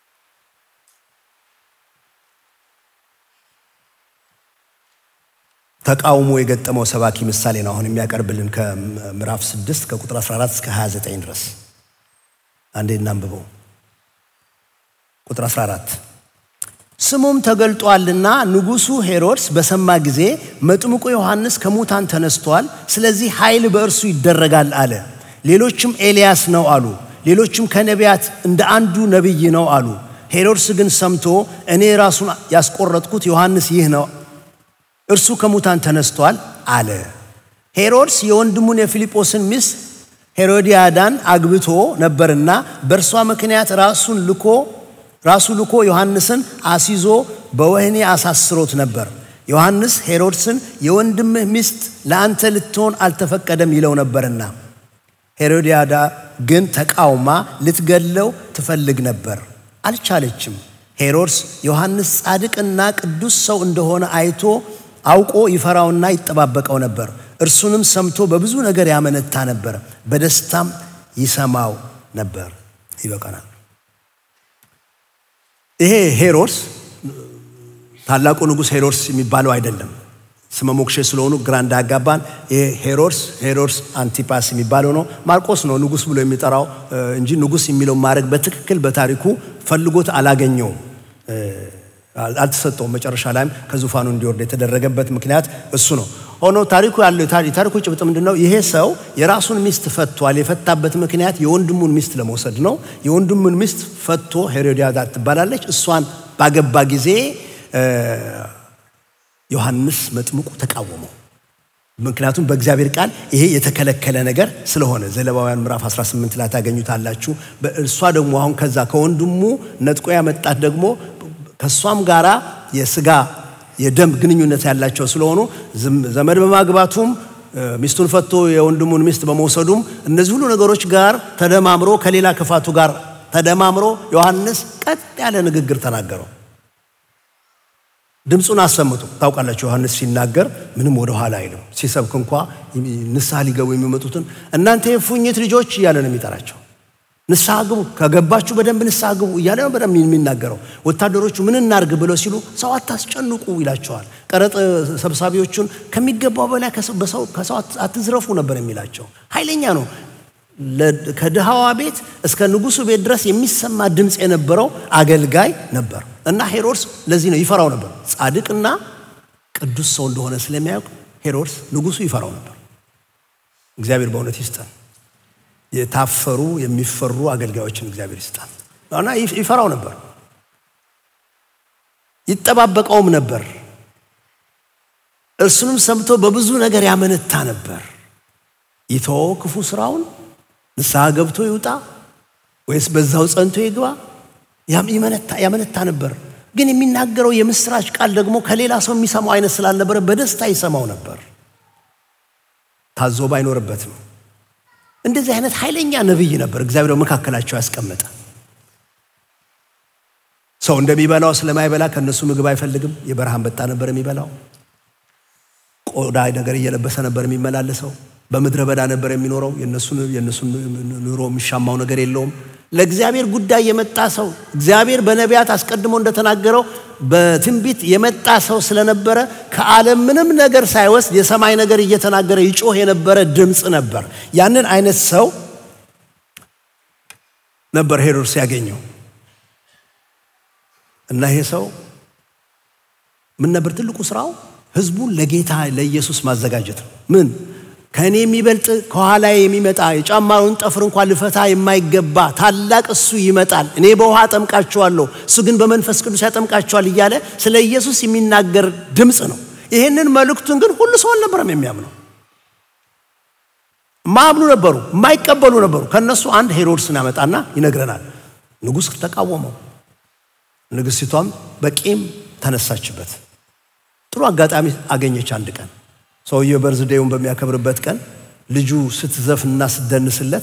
ተቃውሞ የገጠመው ሰባኪ ምሳሌ ነው አሁን የሚያቀርብልን ከምዕራፍ 6 ከቁጥር 14 እስከ 29 ድረስ አንዴ እናንብበው። ቁጥር 14 ስሙም ተገልጧልና ንጉሡ ሄሮድስ በሰማ ጊዜ መጥምቁ ዮሐንስ ከሙታን ተነስቷል፣ ስለዚህ ኃይል በእርሱ ይደረጋል አለ። ሌሎችም ኤልያስ ነው አሉ። ሌሎችም ከነቢያት እንደ አንዱ ነቢይ ነው አሉ። ሄሮድስ ግን ሰምቶ እኔ ራሱን ያስቆረጥኩት ዮሐንስ ይህ ነው እርሱ ከሙታን ተነስቷል አለ። ሄሮድስ የወንድሙን የፊልጶስን ሚስት ሄሮዲያዳን አግብቶ ነበርና በእርሷ ምክንያት ራሱን ልኮ ራሱ ልኮ ዮሐንስን አስይዞ በወህኒ አሳስሮት ነበር። ዮሐንስ ሄሮድስን የወንድምህ ሚስት ለአንተ ልትሆን አልተፈቀደም ይለው ነበርና፣ ሄሮዲያዳ ግን ተቃውማ ልትገለው ትፈልግ ነበር፣ አልቻለችም። ሄሮድስ ዮሐንስ ጻድቅና ቅዱስ ሰው እንደሆነ አይቶ አውቆ ይፈራውና ይጠባበቀው ነበር። እርሱንም ሰምቶ በብዙ ነገር ያመነታ ነበር፣ በደስታም ይሰማው ነበር። ይበቃናል። ይሄ ሄሮድስ ታላቁ ንጉሥ ሄሮድስ የሚባለው አይደለም። ስመ ሞክሼ ስለሆኑ ግራ እንዳያጋባን። ይሄ ሄሮድስ ሄሮድስ አንቲፓስ የሚባለው ነው። ማርቆስ ነው ንጉሥ ብሎ የሚጠራው እንጂ ንጉሥ የሚለው ማድረግ በትክክል በታሪኩ ፈልጎት አላገኘውም፣ አልተሰጠውም። መጨረሻ ላይም ከዙፋኑ እንዲወርድ የተደረገበት ምክንያት እሱ ነው። ሆኖ ታሪኩ ያለው የታሪኩ ጭብጥ ምንድን ነው? ይሄ ሰው የራሱን ሚስት ፈቷል። የፈታበት ምክንያት የወንድሙን ሚስት ለመውሰድ ነው። የወንድሙን ሚስት ፈቶ ሄሮዲያዳ ትባላለች። እሷን ባገባ ጊዜ ዮሐንስ መጥምቁ ተቃወመው። ምክንያቱም በእግዚአብሔር ቃል ይሄ የተከለከለ ነገር ስለሆነ ዘሌዋውያን ምዕራፍ 18 ላይ ታገኙታላችሁ። እሷ ደግሞ አሁን ከዛ ከወንድሙ ነጥቆ ያመጣት ደግሞ ከእሷም ጋራ የስጋ የደም ግንኙነት ያላቸው ስለሆኑ ዘመድ በማግባቱም ሚስቱን ፈቶ የወንድሙን ሚስት በመውሰዱም እነዚህ ሁሉ ነገሮች ጋር ተደማምሮ ከሌላ ክፋቱ ጋር ተደማምሮ ዮሐንስ ቀጥ ያለ ንግግር ተናገረው። ድምፁን አሰምጡ። ታውቃላችሁ ዮሐንስ ሲናገር ምንም ወደ ኋላ አይልም። ሲሰብክ እንኳ ንስሐ ሊገቡ የሚመጡትን እናንተ የፉኝት ልጆች እያለ ነው የሚጠራቸው። ንስሐ ግቡ፣ ከገባችሁ በደንብ ንስሐ ግቡ እያለ ነው በደንብ የሚናገረው። ወታደሮቹ ምን እናርግ ብለው ሲሉ ሰው አታስጨንቁ ይላቸዋል። ቀረጥ ሰብሳቢዎቹን ከሚገባው በላይ ከሰው አትዝረፉ ነበር የሚላቸው። ኃይለኛ ነው። ከድሃዋ ቤት እስከ ንጉሱ ቤት ድረስ የሚሰማ ድምፅ የነበረው አገልጋይ ነበር እና ሄሮድስ ለዚህ ነው ይፈራው ነበር። ጻድቅና ቅዱስ ሰው እንደሆነ ስለሚያውቅ ሄሮድስ ንጉሱ ይፈራው ነበር። እግዚአብሔር በእውነት ይስጠን። የታፈሩ የሚፈሩ አገልጋዮችን እግዚአብሔር ይስጣል እና ይፈራው ነበር፣ ይጠባበቀውም ነበር። እርሱንም ሰምቶ በብዙ ነገር ያመነታ ነበር። ይተወው ክፉ ስራውን ንስሐ ገብቶ ይውጣ ወይስ በዛው ጸንቶ ይግባ? ያመነታ ነበር። ግን የሚናገረው የምስራች ቃል ደግሞ ከሌላ ሰው የሚሰማው አይነት ስላልነበረ በደስታ ይሰማው ነበር። ታዞ ባይኖርበትም እንደዚህ አይነት ኃይለኛ ነቢይ ነበር እግዚአብሔር በመካከላቸው ያስቀመጠ። ሰው እንደሚበላው ስለማይበላ ከእነሱ ምግብ አይፈልግም። የበረሃ አንበጣ ነበር የሚበላው። ቆዳ ነገር እየለበሰ ነበር የሚመላለሰው። በምድረ በዳ ነበር የሚኖረው። የእነሱን ኑሮ የሚሻማው ነገር የለውም። ለእግዚአብሔር ጉዳይ የመጣ ሰው እግዚአብሔር በነቢያት አስቀድሞ እንደተናገረው በትንቢት የመጣ ሰው ስለነበረ ከዓለም ምንም ነገር ሳይወስድ የሰማይ ነገር እየተናገረ ይጮህ የነበረ ድምፅ ነበር። ያንን አይነት ሰው ነበር ሄሮድስ ያገኘው እና ይሄ ሰው ምን ነበር ትልቁ ስራው? ህዝቡን ለጌታ ለኢየሱስ ማዘጋጀት ነው። ምን ከእኔ የሚበልጥ ከኋላ የሚመጣ የጫማውን ጠፍር እንኳን ልፈታ የማይገባ ታላቅ እሱ ይመጣል። እኔ በውሃ አጠምቃችኋለሁ፣ እሱ ግን በመንፈስ ቅዱስ ያጠምቃችኋል እያለ ስለ ኢየሱስ የሚናገር ድምፅ ነው። ይህንን መልእክቱን ግን ሁሉ ሰው አልነበረም የሚያምነው። ማያምኑ ነበሩ፣ የማይቀበሉ ነበሩ። ከእነሱ አንድ ሄሮድስን ያመጣና ይነግረናል። ንጉሥ ተቃወመው። ንግሥቲቷም በቂም ተነሳችበት። ጥሩ አጋጣሚ አገኘች። አንድ ቀን ሰውየው በርዝዴውን በሚያከብርበት ቀን ልጁ ስትዘፍንና ስትደንስለት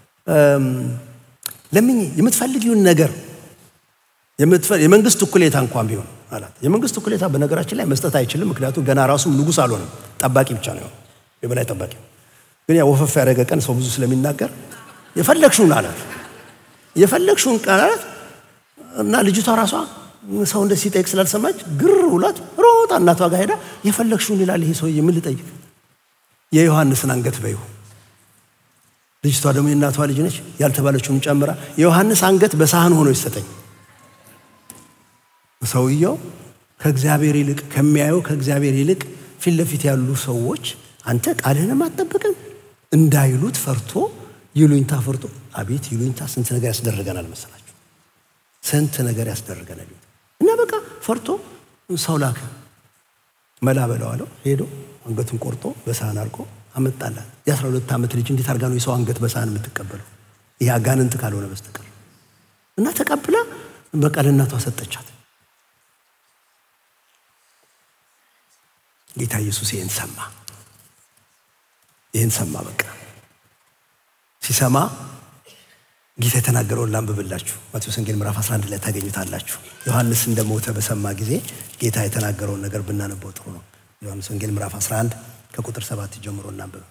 ለምኝ የምትፈልጊውን ነገር የመንግስት እኩሌታ እንኳን ቢሆን አላት። የመንግስት እኩሌታ በነገራችን ላይ መስጠት አይችልም። ምክንያቱም ገና ራሱም ንጉሥ አልሆነም። ጠባቂ ብቻ ነው፣ የበላይ ጠባቂ። ግን ያ ወፈፍ ያደረገ ቀን ሰው ብዙ ስለሚናገር የፈለግሽውን አላት። የፈለግሽውን ቃል አላት እና ልጅቷ ራሷ ሰው እንደ ሲጠይቅ ስላልሰማች ግር ብሏት ሮጣ እናቷ ጋር ሄዳ የፈለግሽውን ይላል ይሄ ሰውዬ ምን ልጠይቅ? የዮሐንስን አንገት በይው። ልጅቷ ደግሞ የእናቷ ልጅ ነች። ያልተባለችውን ጨምራ የዮሐንስ አንገት በሳህን ሆኖ ይሰጠኝ። ሰውየው ከእግዚአብሔር ይልቅ ከሚያየው ከእግዚአብሔር ይልቅ ፊት ለፊት ያሉ ሰዎች አንተ ቃልህንም አትጠብቅም እንዳይሉት ፈርቶ ይሉኝታ ፈርቶ አቤት ይሉኝታ ስንት ነገር ያስደርገናል መሰላችሁ ስንት ነገር ያስደርገናል እና በቃ ፈርቶ ሰው ላከ መላ በለው አለው ሄዶ አንገቱን ቆርጦ በሳህን አድርጎ አመጣላት የአስራ ሁለት ዓመት ልጅ እንዴት አድርጋ ነው የሰው አንገት በሳህን የምትቀበለው ይህ አጋንንት ካልሆነ በስተቀር እና ተቀብላ በቃ ለእናቷ ሰጠቻት ጌታ ኢየሱስ ይህን ሰማ ይህን ሰማ በቃ ሲሰማ ጌታ የተናገረውን ላንብብላችሁ ማቴዎስ ወንጌል ምዕራፍ 11 ላይ ታገኙታላችሁ ዮሐንስ እንደሞተ በሰማ ጊዜ ጌታ የተናገረውን ነገር ብናነበው ጥሩ ነው ዮሐንስ ወንጌል ምዕራፍ 11 ከቁጥር ሰባት ጀምሮ እናንብብ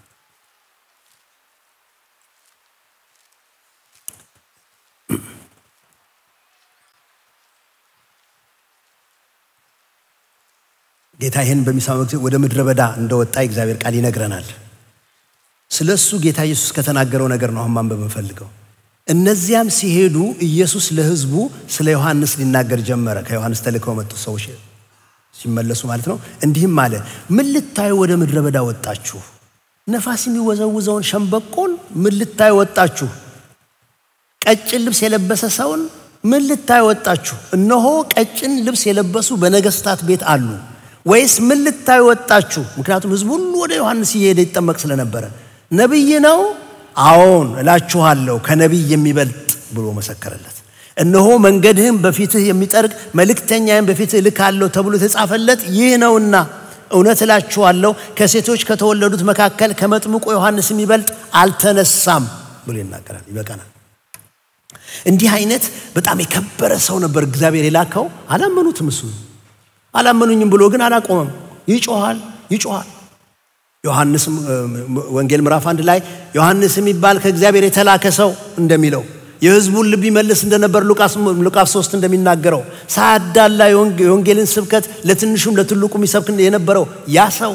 ጌታ ይህን በሚሰማ ጊዜ ወደ ምድረ በዳ እንደወጣ የእግዚአብሔር ቃል ይነግረናል ስለ እሱ ጌታ ኢየሱስ ከተናገረው ነገር ነው አሁን ማንበብ እንፈልገው እነዚያም ሲሄዱ ኢየሱስ ለህዝቡ ስለ ዮሐንስ ሊናገር ጀመረ ከዮሐንስ ተልከው መጡ ሰዎች ሲመለሱ ማለት ነው እንዲህም አለ ምን ልታዩ ወደ ምድረ በዳ ወጣችሁ ነፋስ የሚወዘውዘውን ሸምበቆን ምን ልታዩ ወጣችሁ ቀጭን ልብስ የለበሰ ሰውን ምን ልታዩ ወጣችሁ እነሆ ቀጭን ልብስ የለበሱ በነገስታት ቤት አሉ ወይስ ምን ልታ ልታዩ ወጣችሁ? ምክንያቱም ሕዝብ ሁሉ ወደ ዮሐንስ እየሄደ ይጠመቅ ስለነበረ ነቢይ ነው? አዎን እላችኋለሁ ከነቢይ የሚበልጥ ብሎ መሰከረለት። እነሆ መንገድህም በፊትህ የሚጠርግ መልእክተኛህም በፊትህ እልካለሁ ተብሎ የተጻፈለት ይህ ነውና እውነት እላችኋለሁ ከሴቶች ከተወለዱት መካከል ከመጥምቁ ዮሐንስ የሚበልጥ አልተነሳም ብሎ ይናገራል። ይበቃናል። እንዲህ አይነት በጣም የከበረ ሰው ነበር እግዚአብሔር የላከው። አላመኑትም። እሱ አላመኑኝም ብሎ ግን አላቆመም። ይጮኋል ይጮኋል። ዮሐንስ ወንጌል ምዕራፍ አንድ ላይ ዮሐንስ የሚባል ከእግዚአብሔር የተላከ ሰው እንደሚለው የሕዝቡን ልብ ይመልስ እንደነበር ሉቃስ ሶስት እንደሚናገረው ሳያዳላ የወንጌልን ስብከት ለትንሹም ለትልቁም ይሰብክ የነበረው ያ ሰው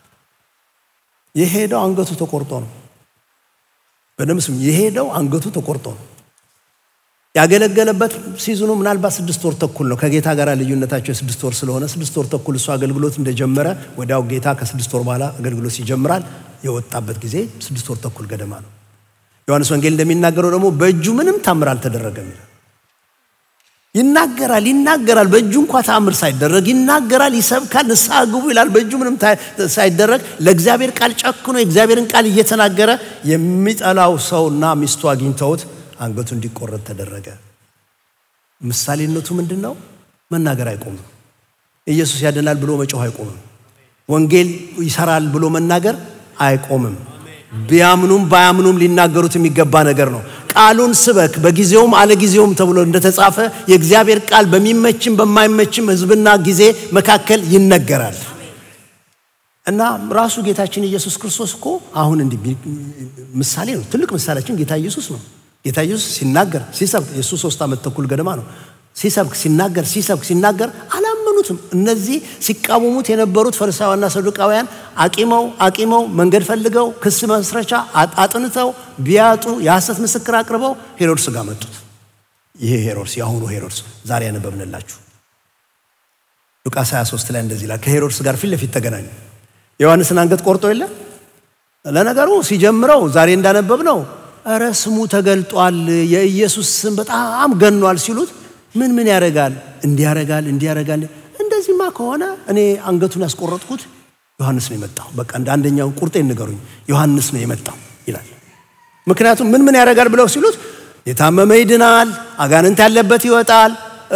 የሄደው አንገቱ ተቆርጦ ነው። በደምብ ስም የሄደው አንገቱ ተቆርጦ ነው። ያገለገለበት ሲዝኑ ምናልባት ስድስት ወር ተኩል ነው። ከጌታ ጋር ልዩነታቸው የስድስት ወር ስለሆነ ስድስት ወር ተኩል እሱ አገልግሎት እንደጀመረ ወዲያው ጌታ ከስድስት ወር በኋላ አገልግሎት ይጀምራል። የወጣበት ጊዜ ስድስት ወር ተኩል ገደማ ነው። ዮሐንስ ወንጌል እንደሚናገረው ደግሞ በእጁ ምንም ታምር አልተደረገም ይላል። ይናገራል ይናገራል፣ በእጁ እንኳ ታምር ሳይደረግ ይናገራል፣ ይሰብካል፣ ንስሐ ግቡ ይላል። በእጁ ምንም ሳይደረግ ለእግዚአብሔር ቃል ጨክኖ የእግዚአብሔርን ቃል እየተናገረ የሚጠላው ሰውና ሚስቱ አግኝተውት አንገቱ እንዲቆረጥ ተደረገ። ምሳሌነቱ ምንድን ነው? መናገር አይቆምም። ኢየሱስ ያድናል ብሎ መጮህ አይቆምም። ወንጌል ይሰራል ብሎ መናገር አይቆምም። ቢያምኑም ባያምኑም ሊናገሩት የሚገባ ነገር ነው። ቃሉን ስበክ በጊዜውም አለጊዜውም ተብሎ እንደተጻፈ የእግዚአብሔር ቃል በሚመችም በማይመችም ሕዝብና ጊዜ መካከል ይነገራል እና ራሱ ጌታችን ኢየሱስ ክርስቶስ እኮ አሁን እንዲህ ምሳሌ ነው። ትልቅ ምሳሌያችን ጌታ ኢየሱስ ነው። ጌታ ኢየሱስ ሲናገር ሲሰብክ የእሱ ሶስት ዓመት ተኩል ገደማ ነው። ሲሰብክ ሲናገር ሲሰብክ ሲናገር አላመኑትም። እነዚህ ሲቃወሙት የነበሩት ፈሪሳውያንና ሰዱቃውያን አቂመው አቂመው መንገድ ፈልገው ክስ መስረቻ አጥንተው ቢያጡ የሐሰት ምስክር አቅርበው ሄሮድስ ጋር መጡት። ይሄ ሄሮድስ የአሁኑ ሄሮድስ ዛሬ ያነበብንላችሁ ሉቃስ 23 ላይ እንደዚህ ይላል። ከሄሮድስ ጋር ፊት ለፊት ተገናኙ። የዮሐንስን አንገት ቆርጦ የለ ለነገሩ ሲጀምረው ዛሬ እንዳነበብ ነው እረ ስሙ ተገልጧል፣ የኢየሱስ ስም በጣም ገኗል ሲሉት ምን ምን ያደርጋል እንዲህ ያደርጋል እንዲህ ያደርጋል። እንደዚህማ ከሆነ እኔ አንገቱን ያስቆረጥኩት ዮሐንስ ነው የመጣው። በቃ እንደ አንደኛው ቁርጤን ንገሩኝ፣ ዮሐንስ ነው የመጣው ይላል። ምክንያቱም ምን ምን ያደርጋል ብለው ሲሉት የታመመ ይድናል፣ አጋንንት ያለበት ይወጣል፣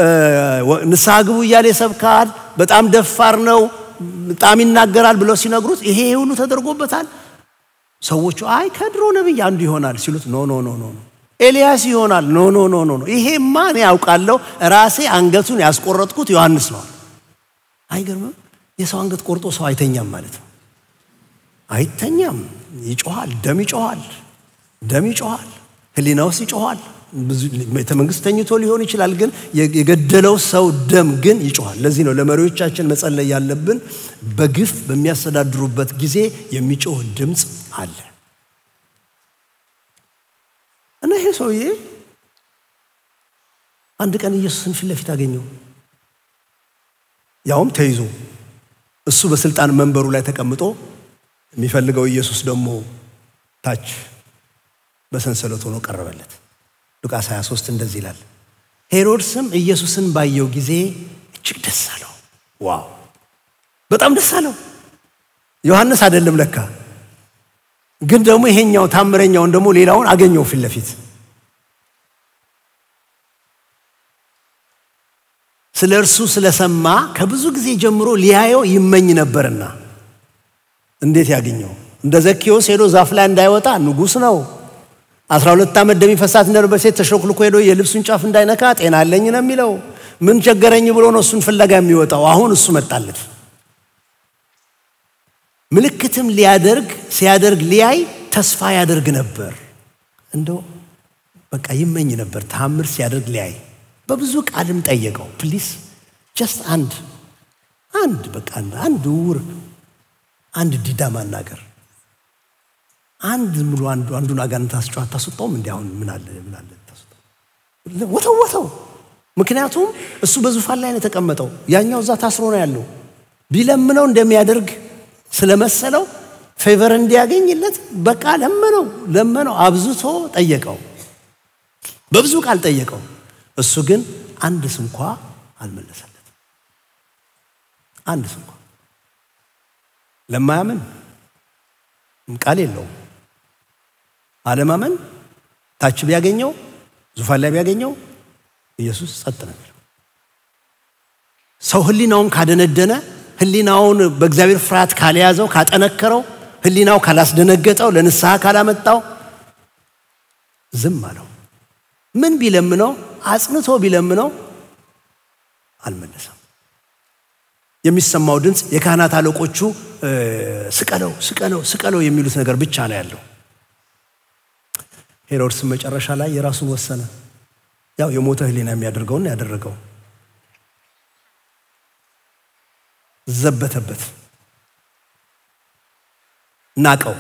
ንስሐ ግቡ እያለ ይሰብካል፣ በጣም ደፋር ነው፣ በጣም ይናገራል ብለው ሲነግሩት ይሄ ሁሉ ተደርጎበታል። ሰዎቹ አይ ከድሮ ነቢይ አንዱ ይሆናል ሲሉት ኖ ኖ ኖ ኖ ኤልያስ ይሆናል ኖ ኖ ኖ ኖ ኖ ይሄማ እኔ ያውቃለሁ ራሴ አንገቱን ያስቆረጥኩት ዮሐንስ ነው። አይገርምም? የሰው አንገት ቆርጦ ሰው አይተኛም ማለት ነው። አይተኛም፣ ይጮኋል፣ ደም ይጮኋል፣ ደም ይጮኋል፣ ህሊና ውስጥ ይጮኋል። ቤተ መንግስት ተኝቶ ሊሆን ይችላል፣ ግን የገደለው ሰው ደም ግን ይጮኋል። ለዚህ ነው ለመሪዎቻችን መጸለይ ያለብን። በግፍ በሚያስተዳድሩበት ጊዜ የሚጮህ ድምፅ አለ እና ይሄ ሰውዬ አንድ ቀን ኢየሱስን ፊት ለፊት አገኘው፣ ያውም ተይዞ እሱ በስልጣን መንበሩ ላይ ተቀምጦ የሚፈልገው ኢየሱስ ደግሞ ታች በሰንሰለት ሆኖ ቀረበለት። ሉቃስ 23 እንደዚህ ይላል። ሄሮድስም ኢየሱስን ባየው ጊዜ እጅግ ደስ አለው። ዋው በጣም ደስ አለው። ዮሐንስ አይደለም ለካ፣ ግን ደግሞ ይሄኛው ታምረኛውን ደግሞ ሌላውን አገኘው ፊት ለፊት። ስለ እርሱ ስለሰማ ከብዙ ጊዜ ጀምሮ ሊያየው ይመኝ ነበርና እንዴት ያገኘው? እንደ ዘኬዎስ ሄዶ ዛፍ ላይ እንዳይወጣ ንጉሥ ነው። አስራ ሁለት ዓመት ደም ይፈሳት እንደነበር ሴት ተሾክልኮ ሄዶ የልብሱን ጫፍ እንዳይነካ ጤና አለኝ ነው የሚለው። ምን ቸገረኝ ብሎ ነው እሱን ፍለጋ የሚወጣው። አሁን እሱ መጣለት። ምልክትም ሊያደርግ ሲያደርግ ሊያይ ተስፋ ያደርግ ነበር። እንደው በቃ ይመኝ ነበር ታምር ሲያደርግ ሊያይ። በብዙ ቃልም ጠየቀው። ፕሊስ ጀስት አንድ አንድ በቃ አንድ ውር አንድ ዲዳ ማናገር አንድ ሙሉ አንዱ አንዱን አጋንንት አስጨዋ አታስወጣውም? እንዲ አሁን ምን አለ ምን አለ ወተው ወተው። ምክንያቱም እሱ በዙፋን ላይ ነው የተቀመጠው፣ ያኛው እዛ ታስሮ ነው ያለው። ቢለምነው እንደሚያደርግ ስለመሰለው ፌቨር እንዲያገኝለት በቃ ለመነው ለመነው፣ አብዝቶ ጠየቀው፣ በብዙ ቃል ጠየቀው። እሱ ግን አንድ ስንኳ አልመለሰለትም። አንድ ስንኳ ለማያምን ቃል የለውም። አለማመን ታች ቢያገኘው ዙፋን ላይ ቢያገኘው ኢየሱስ ጸጥ ነው የሚለው። ሰው ህሊናውን ካደነደነ ህሊናውን በእግዚአብሔር ፍርሃት ካልያዘው ካጠነከረው ህሊናው ካላስደነገጠው ለንስሐ ካላመጣው ዝም አለው። ምን ቢለምነው አጽንቶ ቢለምነው አልመለሰም። የሚሰማው ድምፅ የካህናት አለቆቹ ስቀለው ስቀለው ስቀለው የሚሉት ነገር ብቻ ነው ያለው። ሄሮድስም መጨረሻ ላይ የራሱን ወሰነ። ያው የሞተ ህሊና የሚያደርገውን ያደረገው ዘበተበት፣ ናቀው።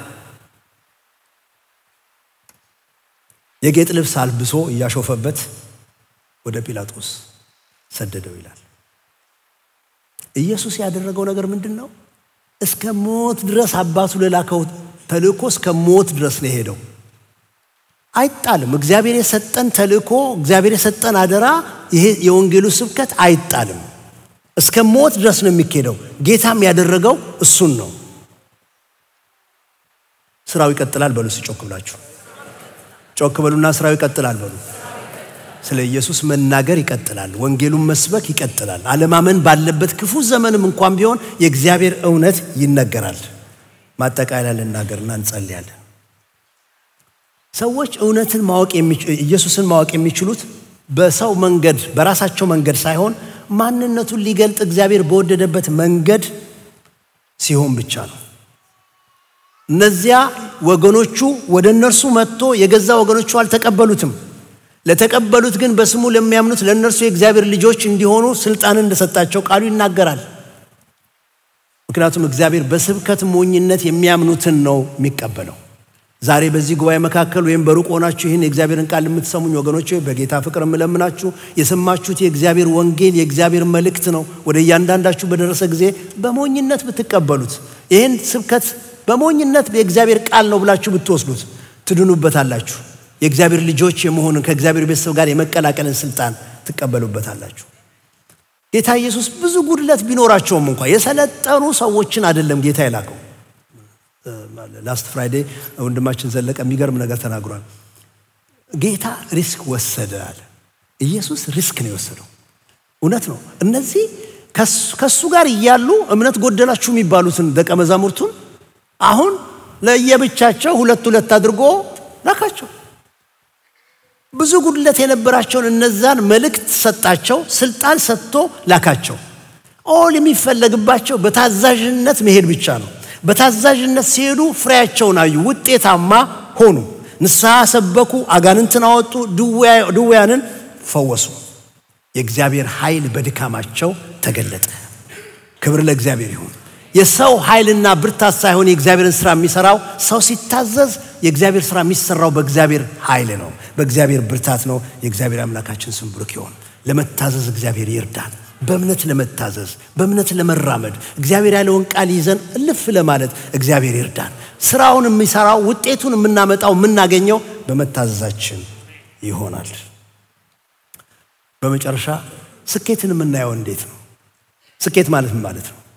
የጌጥ ልብስ አልብሶ እያሾፈበት ወደ ጲላጦስ ሰደደው ይላል። ኢየሱስ ያደረገው ነገር ምንድን ነው? እስከ ሞት ድረስ አባቱ ለላከው ተልእኮ እስከ ሞት ድረስ ነው የሄደው። አይጣልም። እግዚአብሔር የሰጠን ተልእኮ፣ እግዚአብሔር የሰጠን አደራ፣ ይሄ የወንጌሉ ስብከት አይጣልም። እስከ ሞት ድረስ ነው የሚካሄደው። ጌታም ያደረገው እሱን ነው። ስራው ይቀጥላል በሉ። ጮክ ብላችሁ ጮክ በሉና ስራው ይቀጥላል በሉ። ስለ ኢየሱስ መናገር ይቀጥላል። ወንጌሉን መስበክ ይቀጥላል። አለማመን ባለበት ክፉ ዘመንም እንኳን ቢሆን የእግዚአብሔር እውነት ይነገራል። ማጠቃለያ ልናገርና እንጸልያለን። ሰዎች እውነትን ማወቅ ኢየሱስን ማወቅ የሚችሉት በሰው መንገድ በራሳቸው መንገድ ሳይሆን ማንነቱን ሊገልጥ እግዚአብሔር በወደደበት መንገድ ሲሆን ብቻ ነው። እነዚያ ወገኖቹ ወደ እነርሱ መጥቶ የገዛ ወገኖቹ አልተቀበሉትም። ለተቀበሉት ግን በስሙ ለሚያምኑት ለእነርሱ የእግዚአብሔር ልጆች እንዲሆኑ ስልጣን እንደሰጣቸው ቃሉ ይናገራል። ምክንያቱም እግዚአብሔር በስብከት ሞኝነት የሚያምኑትን ነው የሚቀበለው። ዛሬ በዚህ ጉባኤ መካከል ወይም በሩቅ ሆናችሁ ይህን የእግዚአብሔርን ቃል የምትሰሙኝ ወገኖች በጌታ ፍቅር የምለምናችሁ የሰማችሁት የእግዚአብሔር ወንጌል የእግዚአብሔር መልእክት ነው። ወደ እያንዳንዳችሁ በደረሰ ጊዜ በሞኝነት ብትቀበሉት ይህን ስብከት በሞኝነት የእግዚአብሔር ቃል ነው ብላችሁ ብትወስዱት ትድኑበታላችሁ። የእግዚአብሔር ልጆች የመሆንን ከእግዚአብሔር ቤተሰብ ጋር የመቀላቀልን ስልጣን ትቀበሉበታላችሁ። ጌታ ኢየሱስ ብዙ ጉድለት ቢኖራቸውም እንኳ የሰለጠኑ ሰዎችን አይደለም ጌታ የላከው። ላስት ፍራይዴ ወንድማችን ዘለቀ የሚገርም ነገር ተናግሯል። ጌታ ሪስክ ወሰደ አለ። ኢየሱስ ሪስክ ነው የወሰደው። እውነት ነው። እነዚህ ከሱ ጋር እያሉ እምነት ጎደላችሁ የሚባሉትን ደቀ መዛሙርቱን አሁን ለየብቻቸው ሁለት ሁለት አድርጎ ላካቸው። ብዙ ጉድለት የነበራቸውን እነዛን መልእክት ሰጣቸው፣ ስልጣን ሰጥቶ ላካቸው። ኦል የሚፈለግባቸው በታዛዥነት መሄድ ብቻ ነው። በታዛዥነት ሲሄዱ ፍሬያቸውን አዩ፣ ውጤታማ ሆኑ። ንስሐ ሰበኩ፣ አጋንንትን አወጡ፣ ድውያንን ፈወሱ። የእግዚአብሔር ኃይል በድካማቸው ተገለጠ። ክብር ለእግዚአብሔር ይሁን። የሰው ኃይልና ብርታት ሳይሆን የእግዚአብሔርን ስራ የሚሰራው ሰው ሲታዘዝ፣ የእግዚአብሔር ስራ የሚሰራው በእግዚአብሔር ኃይል ነው፣ በእግዚአብሔር ብርታት ነው። የእግዚአብሔር አምላካችን ስም ብሩክ ይሁን። ለመታዘዝ እግዚአብሔር ይርዳን። በእምነት ለመታዘዝ በእምነት ለመራመድ እግዚአብሔር ያለውን ቃል ይዘን እልፍ ለማለት እግዚአብሔር ይርዳን። ስራውን የሚሰራው ውጤቱን የምናመጣው የምናገኘው በመታዘዛችን ይሆናል። በመጨረሻ ስኬትን የምናየው እንዴት ነው? ስኬት ማለት ምን ማለት ነው?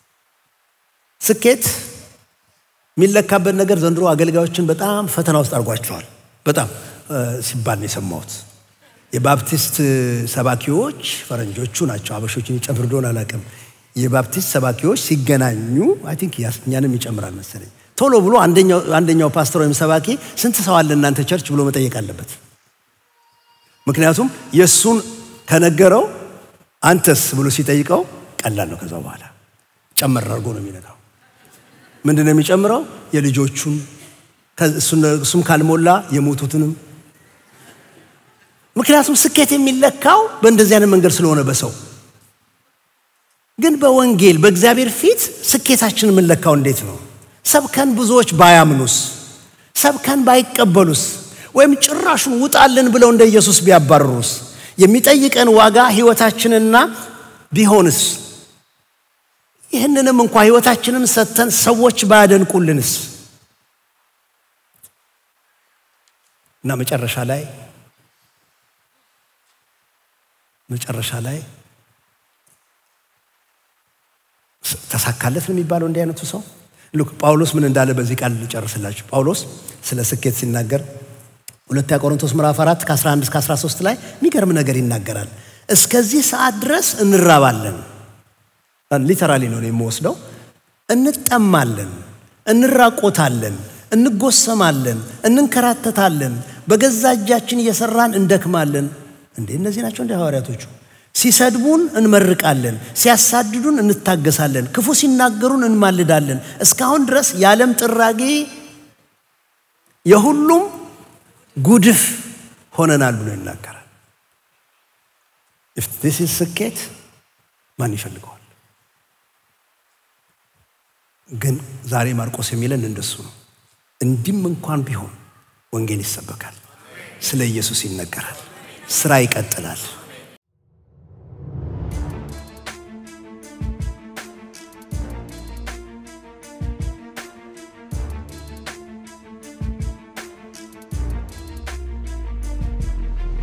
ስኬት የሚለካበት ነገር ዘንድሮ አገልጋዮችን በጣም ፈተና ውስጥ አድርጓቸዋል። በጣም ሲባል ነው የሰማሁት። የባፕቲስት ሰባኪዎች ፈረንጆቹ ናቸው፣ አበሾችን ይጨምር እንደሆነ አላውቅም። የባፕቲስት ሰባኪዎች ሲገናኙ አይ ቲንክ እኛንም ይጨምራል መሰለኝ። ቶሎ ብሎ አንደኛው ፓስተር ወይም ሰባኪ ስንት ሰው አለ እናንተ ቸርች ብሎ መጠየቅ አለበት። ምክንያቱም የእሱን ከነገረው አንተስ ብሎ ሲጠይቀው ቀላል ነው። ከዛ በኋላ ጨመር አድርጎ ነው የሚነግረው። ምንድን ነው የሚጨምረው? የልጆቹን እሱም ካልሞላ የሞቱትንም ምክንያቱም ስኬት የሚለካው በእንደዚህ አይነት መንገድ ስለሆነ በሰው ግን በወንጌል በእግዚአብሔር ፊት ስኬታችን የምንለካው እንዴት ነው? ሰብከን ብዙዎች ባያምኑስ፣ ሰብከን ባይቀበሉስ፣ ወይም ጭራሹን ውጣልን ብለው እንደ ኢየሱስ ቢያባርሩስ፣ የሚጠይቀን ዋጋ ህይወታችንና ቢሆንስ፣ ይህንንም እንኳ ህይወታችንን ሰጥተን ሰዎች ባያደንቁልንስ እና መጨረሻ ላይ መጨረሻ ላይ ተሳካለት ነው የሚባለው። እንዲህ አይነቱ ሰው ሉክ ጳውሎስ ምን እንዳለ በዚህ ቃል ልጨርስላችሁ። ጳውሎስ ስለ ስኬት ሲናገር ሁለተኛ ቆሮንቶስ ምዕራፍ 4 ከ11 እስከ 13 ላይ የሚገርም ነገር ይናገራል። እስከዚህ ሰዓት ድረስ እንራባለን፣ ሊተራሊ ነው የምወስደው። እንጠማለን፣ እንራቆታለን፣ እንጎሰማለን፣ እንንከራተታለን፣ በገዛ እጃችን እየሰራን እንደክማለን። እንዴ እነዚህ ናቸው እንደ ሐዋርያቶቹ። ሲሰድቡን እንመርቃለን፣ ሲያሳድዱን እንታገሳለን፣ ክፉ ሲናገሩን እንማልዳለን። እስካሁን ድረስ የዓለም ጥራጊ የሁሉም ጉድፍ ሆነናል ብሎ ይናገራል። ኢፍ ዲስ ኢዝ ስኬት ማን ይፈልገዋል? ግን ዛሬ ማርቆስ የሚለን እንደሱ ነው። እንዲህም እንኳን ቢሆን ወንጌል ይሰበካል፣ ስለ ኢየሱስ ይነገራል፣ ስራ ይቀጥላል።